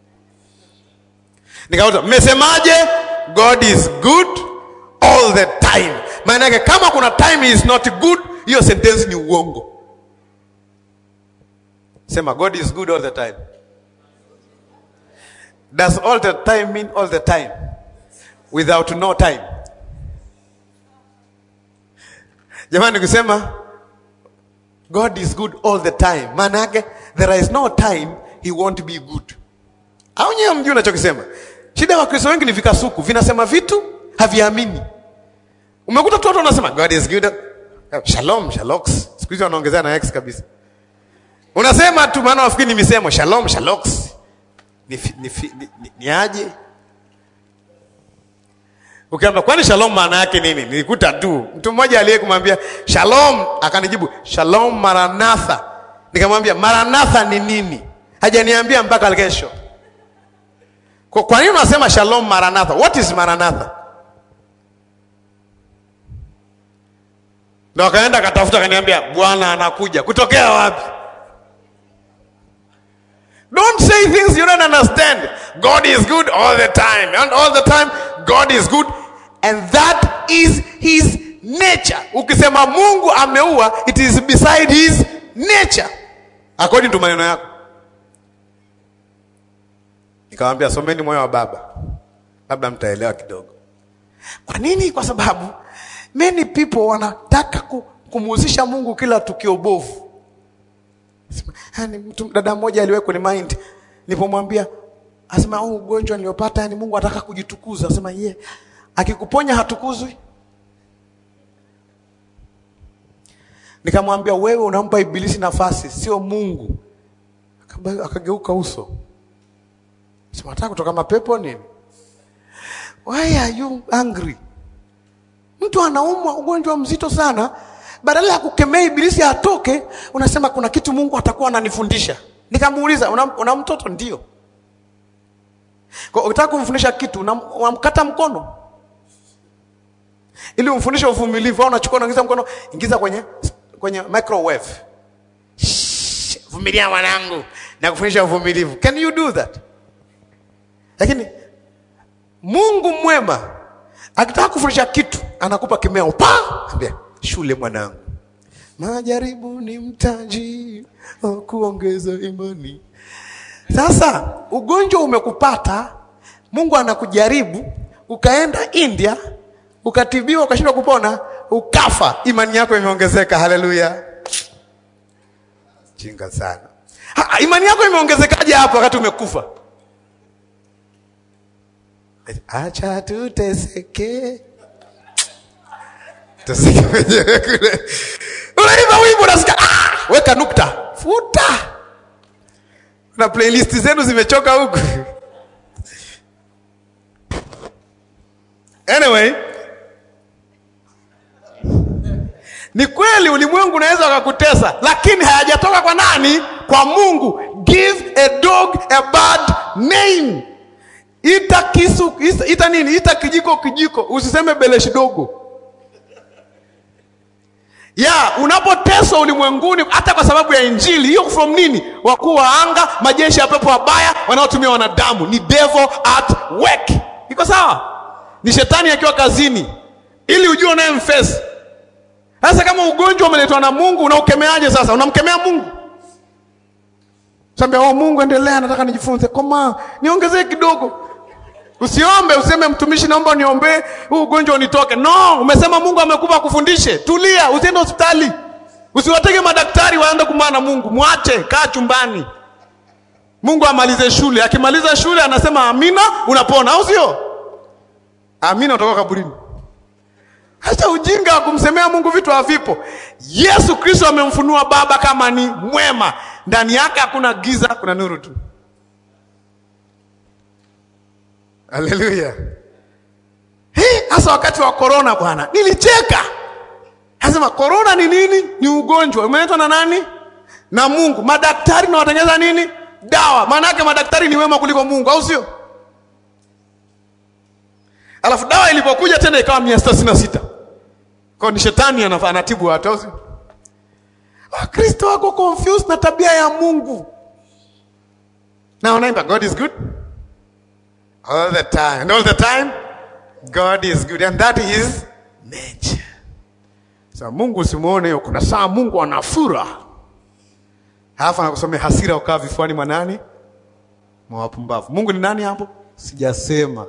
nikauta mmesemaje god is good all the time maana yake kama kuna time he is not good hiyo sentence ni uongo sema god is good all the time does all the time mean all the time without no time jamani kusema god is good all the time maana yake there is no time he won't be good au nyewe mjui unachokisema shida ya wakristo wengi ni vikasuku vinasema vitu haviamini umekuta tu watu wanasema god is good shalom shalox siku hizi wanaongezea na x kabisa unasema tu maana wafikiri ni misemo shalom shalox ni, fi- ni, fi- ni, ni, ni aje ukiamba kwani shalom maana yake nini nilikuta tu mtu mmoja aliye kumwambia shalom akanijibu shalom maranatha nikamwambia maranatha ni nini hajaniambia mpaka kesho kwa, kwa nini unasema shalom maranatha what is maranatha ndo akaenda akatafuta akaniambia bwana anakuja kutokea wapi Don't say things you don't understand. God is good all the time. And all the time, God is good. And that is his nature. Ukisema Mungu ameua, it is beside his nature. According to maneno yako. Nikamwambia someni moyo wa baba. Labda mtaelewa kidogo. Kwa nini? Kwa sababu many people wanataka ku- kumuhusisha Mungu kila tukio bovu. Yani, mtu dada mmoja aliwahi kwenye mind nilipomwambia asema huu ugonjwa niliopata yani Mungu anataka kujitukuza asema ye yeah. akikuponya hatukuzwi nikamwambia wewe unampa ibilisi nafasi sio Mungu Akaba- akageuka uso sema nataka kutoka mapepo nini why are you angry mtu anaumwa ugonjwa mzito sana badala ya kukemea ibilisi atoke unasema kuna kitu mungu atakuwa ananifundisha nikamuuliza una, una mtoto ndio Kwa ukitaka kumfundisha kitu unam- unamkata mkono ili umfundishe uvumilivu au unachukua unaingiza mkono ingiza kwenye kwenye microwave Shh, vumilia mwanangu na kufundisha uvumilivu can you do that lakini mungu mwema akitaka kufundisha kitu anakupa kimeo pa ambia shule mwanangu majaribu ni mtaji wa kuongeza imani sasa ugonjwa umekupata mungu anakujaribu ukaenda india ukatibiwa ukashindwa kupona ukafa imani yako imeongezeka haleluya jinga sana ha, imani yako imeongezekaje hapo wakati umekufa acha tuteseke teseke wenyewe kule unaimba wimbo unasikia ah! weka nukta futa na playlist zenu zimechoka huku anyway ni kweli ulimwengu unaweza wakakutesa lakini hayajatoka kwa nani kwa mungu give a dog a bad name ita kisu ita, ita nini ita kijiko kijiko usiseme beleshi dogo ya unapoteswa ulimwenguni hata kwa sababu ya injili hiyo from nini wakuu wa anga majeshi ya pepo wabaya wanaotumia wanadamu ni devil at work iko sawa ni shetani akiwa kazini ili ujue unayemfesi sasa kama ugonjwa umeletwa na mungu unaukemeaje sasa unamkemea mungu sambia oh, mungu endelea nataka nijifunze koma niongezee kidogo usiombe useme mtumishi naomba niombee huu ugonjwa unitoke no umesema mungu amekupa kufundishe tulia usiende hospitali usiwatege madaktari waende kumana na mungu mwache kaa chumbani mungu amalize shule akimaliza shule anasema amina unapona au sio amina utoka kaburini hata ujinga wa kumsemea mungu vitu havipo yesu kristo amemfunua baba kama ni mwema ndani yake hakuna giza kuna nuru tu haleluya hasa wakati wa korona bwana nilicheka nasema korona ni nini ni ugonjwa umeletwa na nani na mungu madaktari na watengeza nini dawa maana yake madaktari ni wema kuliko mungu au sio alafu dawa ilipokuja tena ikawa mia sita sitini na sita kwao ni shetani anafa- anatibu watu au sio? wakristo wako confused na tabia ya mungu na wanaimba god is good all the time and all the time god is good and that is nature sa mungu usimuone hiyo kuna saa mungu anafura halafu anakusomea hasira ukaa vifuani mwa nani mwa wapumbavu mungu ni nani hapo sijasema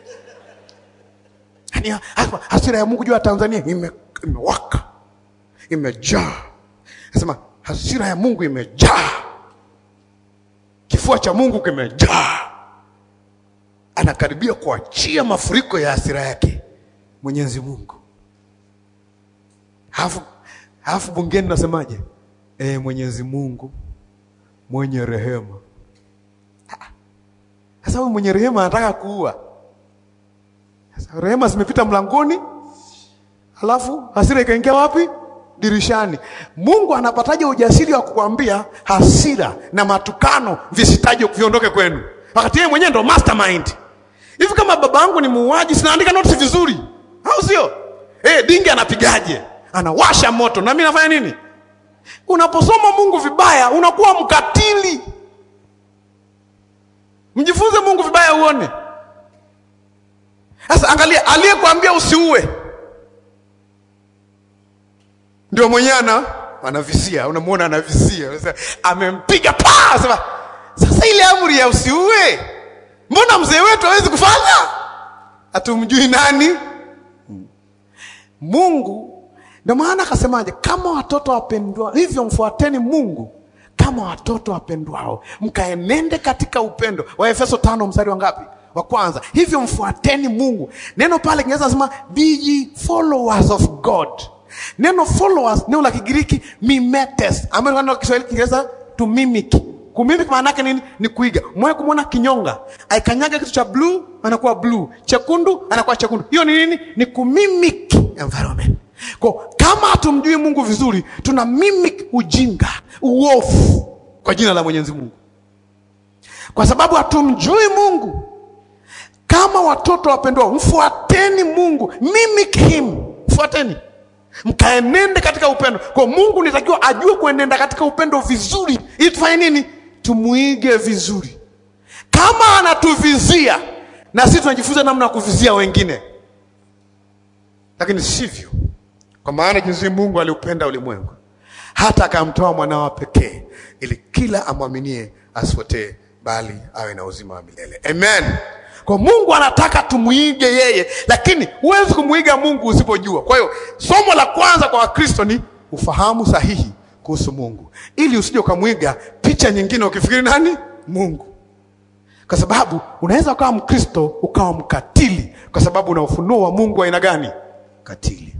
Yaani, hapa hasira ya mungu juu ya tanzania ime- imewaka imejaa nasema hasira ya mungu imejaa kifua cha mungu kimejaa anakaribia kuachia mafuriko ya hasira yake mwenyezi mungu halafu halafu bungeni nasemaje e, mwenyezi mungu mwenye rehema Ah, sasa huyu mwenye rehema anataka kuua sasa rehema zimepita mlangoni halafu hasira ikaingia wapi dirishani mungu anapataje ujasiri wa kukwambia hasira na matukano visitaje viondoke kwenu wakati yeye mwenyewe ndo mastermind hivi kama baba yangu ni muuaji sinaandika notisi vizuri au sio eh dingi anapigaje anawasha moto na mimi nafanya nini unaposoma mungu vibaya unakuwa mkatili mjifunze mungu vibaya uone sasa angalia aliyekwambia usiue ndio mwenyewe ana anavisia unamwona anavisia Unasema, amempiga pa sema sasa ile amri ya usiue mbona mzee wetu hawezi kufanya hatumjui nani mungu ndio maana akasemaje kama watoto wapendwa hivyo mfuateni mungu kama watoto wapendwao mkaenende katika upendo wa efeso tano mstari wa ngapi wa kwanza hivyo mfuateni mungu neno pale kinaweza sema be ye followers of god neno followers neno la kigiriki mimetes ambayo neno la kiswahili kiingereza to mimic kumimic maana yake nini ni kuiga mwe kumwona kinyonga aikanyaga kitu cha blue anakuwa blue chekundu anakuwa chekundu hiyo ni nini ni kumimic environment kwa kama hatumjui mungu vizuri tuna mimic ujinga uofu kwa jina la mwenyezi mungu kwa sababu hatumjui mungu kama watoto wapendwa mfuateni mungu mimic him mfuateni mkaenende katika upendo kwa mungu nitakiwa ajue kuenenda katika upendo vizuri ili tufanye nini tumuige vizuri kama anatuvizia na sisi tunajifunza namna ya kuvizia wengine lakini sivyo kwa maana jinsi mungu aliupenda ulimwengu hata akamtoa mwanao pekee ili kila amwaminie asipotee bali awe na uzima wa milele amen kwa mungu anataka tumwige yeye lakini huwezi kumwiga mungu usipojua kwa hiyo somo la kwanza kwa wakristo ni ufahamu sahihi kuhusu mungu ili usije ukamwiga picha nyingine ukifikiri nani mungu kwa sababu unaweza ukawa mkristo ukawa mkatili kwa sababu una ufunuo wa mungu wa aina gani katili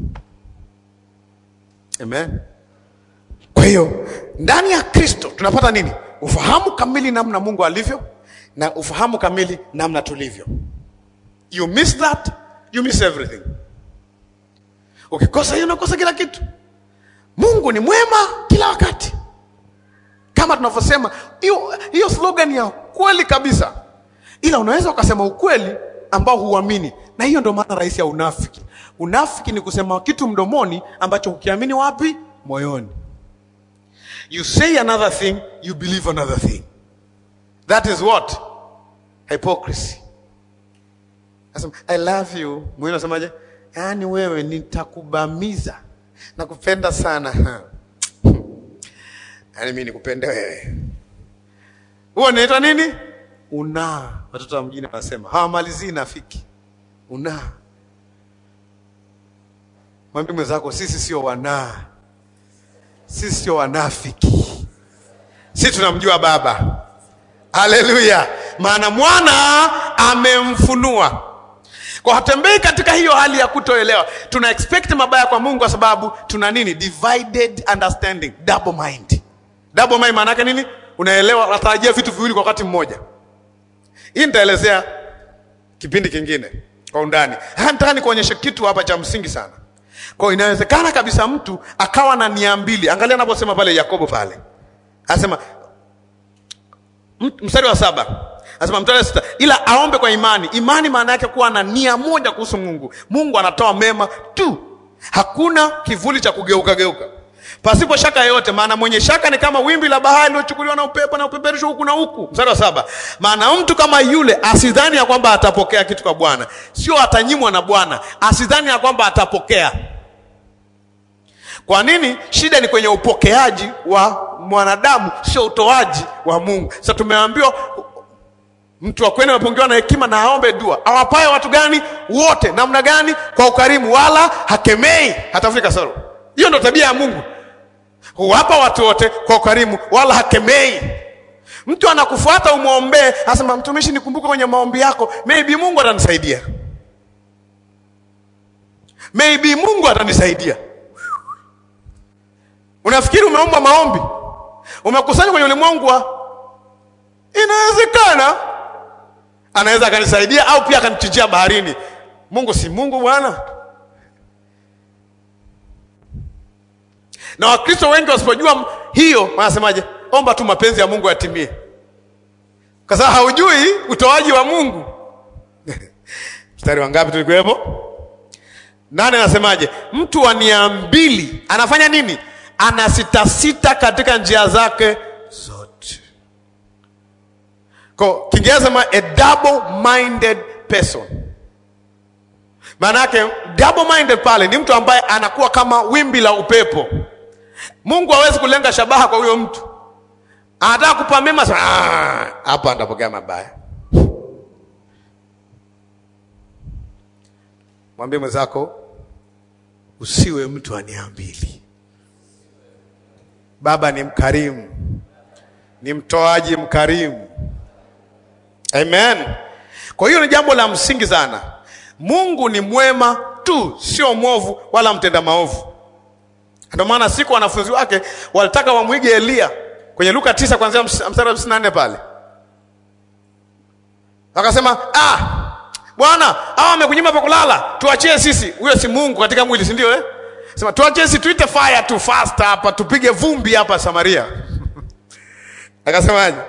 amen kwa hiyo ndani ya kristo tunapata nini ufahamu kamili namna mungu alivyo na ufahamu kamili namna tulivyo you miss that you miss everything ukikosa hiyo unakosa kila kitu mungu ni mwema kila wakati kama tunavyosema hiyo hiyo slogan ya kweli kabisa ila unaweza ukasema ukweli ambao huamini na hiyo ndio maana rahisi ya unafiki unafiki ni kusema kitu mdomoni ambacho hukiamini wapi moyoni you say another thing you believe another thing that is what hypocrisy Nasema, i love you mwingine anasemaje yaani wewe nitakubamiza nakupenda sana yaani mi nikupende wewe huo naitwa nini unaa watoto wa mjini wanasema hawamalizii nafiki unaa mwambie mwenzako sisi sio wanaa sisi sio wanafiki sisi tunamjua baba haleluya maana mwana amemfunua kwa hatembei katika hiyo hali ya kutoelewa tuna expect mabaya kwa mungu kwa sababu tuna nini divided understanding double mind double mind maana yake nini unaelewa unatarajia vitu viwili kwa wakati mmoja hii nitaelezea kipindi kingine kwa undani Haya, nataka nikuonyeshe kitu hapa cha msingi sana kwa inawezekana kabisa mtu akawa na nia mbili angalia anaposema pale yakobo pale anasema m- mstari wa saba Anasema mstari wa sita, ila aombe kwa imani. Imani maana yake kuwa na nia moja kuhusu Mungu. Mungu anatoa mema tu, hakuna kivuli cha kugeuka geuka pasipo shaka yoyote. Maana mwenye shaka ni kama wimbi la bahari lilochukuliwa na upepo na upeperushwa huku na huku. Mstari wa saba, maana mtu kama yule asidhani ya kwamba atapokea kitu kwa Bwana, sio atanyimwa na Bwana, asidhani ya kwamba atapokea. Kwa nini? Shida ni kwenye upokeaji wa mwanadamu, sio utoaji wa Mungu. Sasa tumeambiwa mtu wa kweli amepungiwa na hekima na aombe dua. Awapaye watu gani? Wote. Namna gani? Kwa ukarimu, wala hakemei, hatafuti kasoro. Hiyo ndo tabia ya Mungu, huwapa watu wote kwa ukarimu, wala hakemei. Mtu anakufuata umwombee, anasema mtumishi, nikumbuke kwenye maombi yako, maybe Mungu atanisaidia, maybe Mungu atanisaidia. Unafikiri umeomba maombi, umekusanya kwenye ulimwengu wa inawezekana anaweza akanisaidia au pia akanichinjia baharini. Mungu si Mungu bwana. Na Wakristo wengi wasipojua hiyo, wanasemaje? Omba tu mapenzi ya Mungu yatimie, kwa sababu haujui utoaji wa Mungu. Mstari wa ngapi tulikuwepo? Nane. Anasemaje? Mtu wa nia mbili anafanya nini? Anasitasita katika njia zake zote. Kwa Kiingereza sema a double minded person. Maana yake double minded pale ni mtu ambaye anakuwa kama wimbi la upepo. Mungu hawezi kulenga shabaha kwa huyo mtu, anataka kupa mema sana, hapa atapokea mabaya. Mwambie mwenzako usiwe mtu wa nia mbili. Baba ni mkarimu, ni mtoaji mkarimu. Amen. Kwa hiyo ni jambo la msingi sana. Mungu ni mwema tu, sio mwovu wala mtenda maovu. Ndio maana siku wanafunzi wake walitaka wamwige Eliya kwenye Luka tisa kuanzia mstari wa hamsini na nne pale, wakasema ah, Bwana hawa wamekunyima pa kulala, tuachie sisi. Huyo si Mungu katika mwili, si ndio eh? Sema tuachie sisi, tuite fire tu fast hapa, tupige vumbi hapa Samaria. Akasemaje?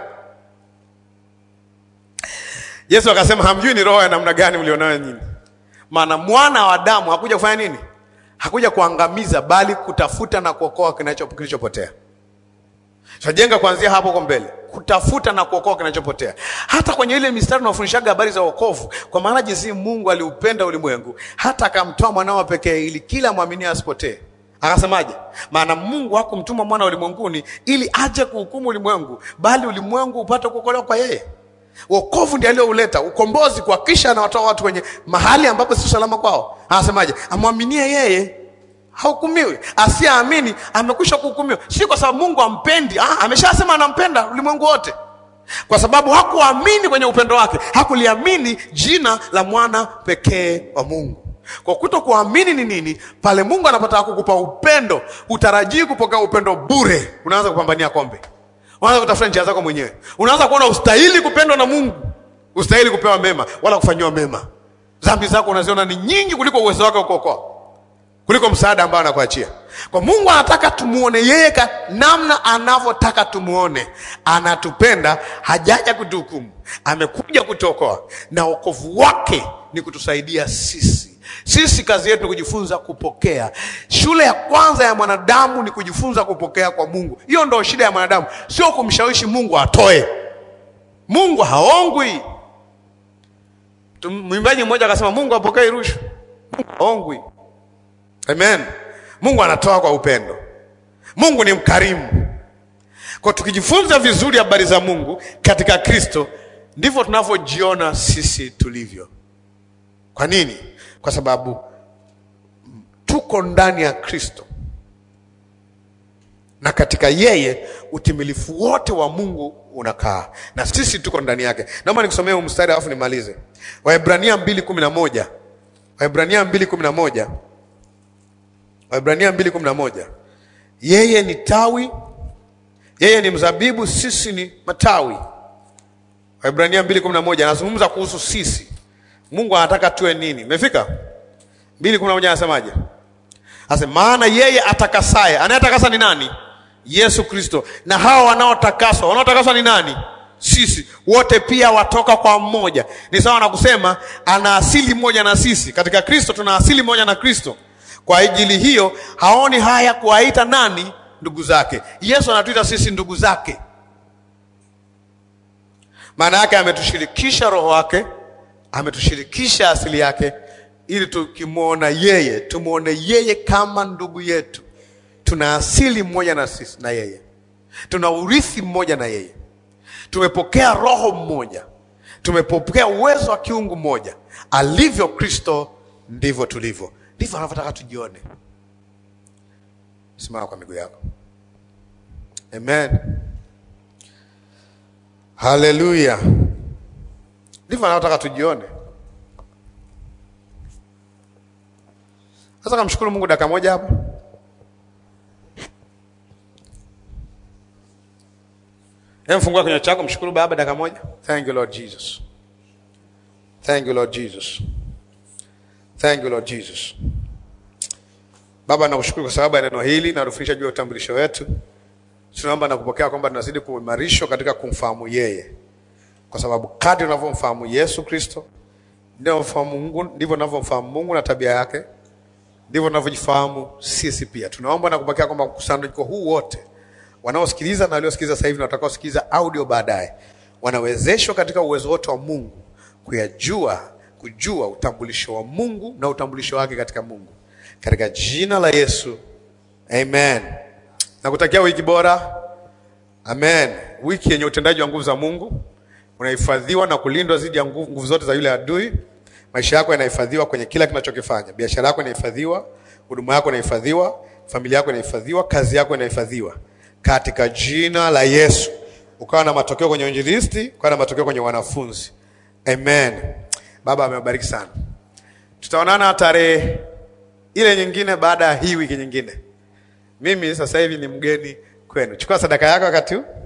Yesu akasema hamjui ni roho ya namna gani mlionayo nyinyi. Maana mwana wa Adamu hakuja kufanya nini? Hakuja kuangamiza, bali kutafuta na kuokoa kinacho kilichopotea. Tutajenga kuanzia hapo kwa mbele, kutafuta na kuokoa kinachopotea. Hata kwenye ile mistari tunafundishaga habari za wokovu, kwa maana jinsi Mungu aliupenda ulimwengu hata akamtoa mwanao pekee, ili kila mwamini asipotee. Akasemaje? Maana Mungu hakumtuma mwana ulimwenguni ili aje kuhukumu ulimwengu, bali ulimwengu upate kuokolewa kwa yeye. Wokovu ndiye aliyouleta ukombozi, kuhakikisha anawatoa watu kwenye mahali ambapo si salama kwao. Anasemaje? amwaminie yeye hahukumiwi, asiyeamini amekwisha kuhukumiwa. Si kwa sababu Mungu ampendi, ah, ameshasema anampenda ulimwengu wote, kwa sababu hakuamini kwenye upendo wake, hakuliamini jina la mwana pekee wa Mungu. Kwa kuto kuamini ni nini? Pale Mungu anapotaka kukupa upendo, utarajii kupokea upendo bure, unaanza kupambania kombe unaanza kutafuta njia zako mwenyewe. Unaanza kuona ustahili kupendwa na Mungu, ustahili kupewa mema wala kufanyiwa mema. Dhambi zako unaziona ni nyingi kuliko uwezo wake wa kuokoa, kuliko msaada ambao anakuachia. Kwa Mungu anataka tumuone yeye ka namna anavyotaka tumuone. Anatupenda, hajaja kutuhukumu, amekuja kutuokoa, na wokovu wake ni kutusaidia sisi sisi kazi yetu ni kujifunza kupokea. Shule ya kwanza ya mwanadamu ni kujifunza kupokea kwa Mungu. Hiyo ndo shida ya mwanadamu, sio kumshawishi Mungu atoe. Mungu haongwi. Mwimbaji mmoja akasema, Mungu apokee rushwa, Mungu haongwi. Amen. Mungu anatoa kwa upendo. Mungu ni mkarimu. Kwa tukijifunza vizuri habari za Mungu katika Kristo, ndivyo tunavyojiona sisi tulivyo. Kwa nini? Kwa sababu tuko ndani ya Kristo na katika yeye utimilifu wote wa Mungu unakaa na sisi tuko ndani yake. Naomba nikusomee huu mstari alafu nimalize. Waebrania mbili kumi na moja Waebrania mbili kumi na moja Waebrania mbili kumi na moja Yeye ni tawi, yeye ni mzabibu, sisi ni matawi. Waebrania mbili kumi na moja anazungumza kuhusu sisi Mungu anataka tuwe nini? Imefika mbili kumi na moja anasemaje? Ase maana yeye atakasaye, anayetakasa ni nani? Yesu Kristo. Na hawa wanaotakaswa, wanaotakaswa ni nani? sisi wote pia watoka kwa mmoja. Ni sawa na kusema ana asili moja na sisi. Katika Kristo tuna asili moja na Kristo. Kwa ajili hiyo haoni haya kuwaita nani ndugu zake. Yesu anatuita sisi ndugu zake. Maana yake ametushirikisha roho wake, ametushirikisha asili yake, ili tukimwona yeye tumwone yeye kama ndugu yetu. Tuna asili mmoja na sisi na yeye, tuna urithi mmoja na yeye, tumepokea roho mmoja, tumepokea uwezo wa kiungu mmoja. Alivyo Kristo ndivyo tulivyo, ndivyo anavyotaka tujione. Simama kwa miguu yako. Amen. Haleluya. Ndivyo anavyotaka tujione. Sasa kamshukuru Mungu dakika moja hapa. Hem, fungua kinywa chako, mshukuru Baba dakika moja. Thank you Lord Jesus. Thank you Lord Jesus. Thank you Lord Jesus. Baba, nakushukuru kwa sababu ya neno hili na kutufundisha juu ya utambulisho wetu. Tunaomba na kupokea kwamba tunazidi kuimarishwa katika kumfahamu yeye, kwa sababu kadri unavyomfahamu Yesu Kristo ndivyo unavyofahamu Mungu, ndivyo unavyomfahamu Mungu na tabia yake, ndivyo tunavyojifahamu sisi pia. Tunaomba na kupokea kwamba mkusanyiko huu wote wanaosikiliza na waliosikiliza sasa hivi na watakaosikiliza audio baadaye wanawezeshwa katika uwezo wote wa Mungu kuyajua, kujua utambulisho wa Mungu na utambulisho wake katika Mungu, katika jina la Yesu, amen. Nakutakia wiki bora, amen. Wiki yenye utendaji wa nguvu za Mungu, unahifadhiwa na kulindwa dhidi ya nguvu, nguvu zote za yule adui. Maisha yako yanahifadhiwa kwenye kila kinachokifanya. Biashara yako inahifadhiwa, huduma yako inahifadhiwa, familia yako inahifadhiwa, kazi yako inahifadhiwa katika jina la Yesu. Ukawa na matokeo kwenye injilisti, ukawa na matokeo kwenye wanafunzi. Amen. Baba amewabariki sana. Tutaonana tarehe ile nyingine baada ya hii wiki nyingine. Mimi sasa hivi ni mgeni kwenu. Chukua sadaka yako wakati huu.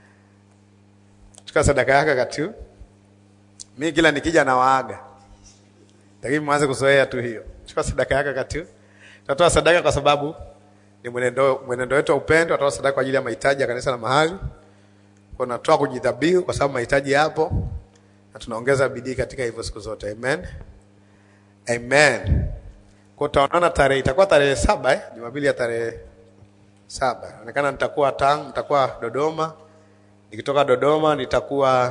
Chukua sadaka yako wakati huu. Mimi kila nikija na waaga. Lakini mwanze kuzoea tu hiyo. Chukua sadaka yako wakati huu. Tutatoa sadaka kwa sababu ni mwenendo mwenendo wetu wa upendo. Tutatoa sadaka kwa ajili ya mahitaji ya kanisa la mahali. Kwa natoa kujidhabihu kwa sababu mahitaji yapo na tunaongeza bidii katika hivyo siku zote. Amen. Amen. Kwa tutaonana tarehe itakuwa tarehe saba eh? Jumapili ya tarehe saba. Inaonekana nitakuwa Tanga, nitakuwa Dodoma. Nikitoka Dodoma nitakuwa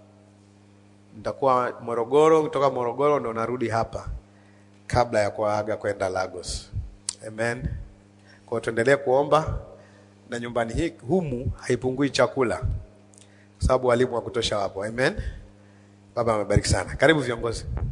nitakuwa Morogoro, kutoka Morogoro ndo narudi hapa kabla ya kuaga kwenda Lagos. Amen. Kwa hiyo tuendelee kuomba na nyumbani hii humu haipungui chakula. Kwa sababu walimu wa kutosha wapo. Amen. Baba amebariki sana. Karibu viongozi.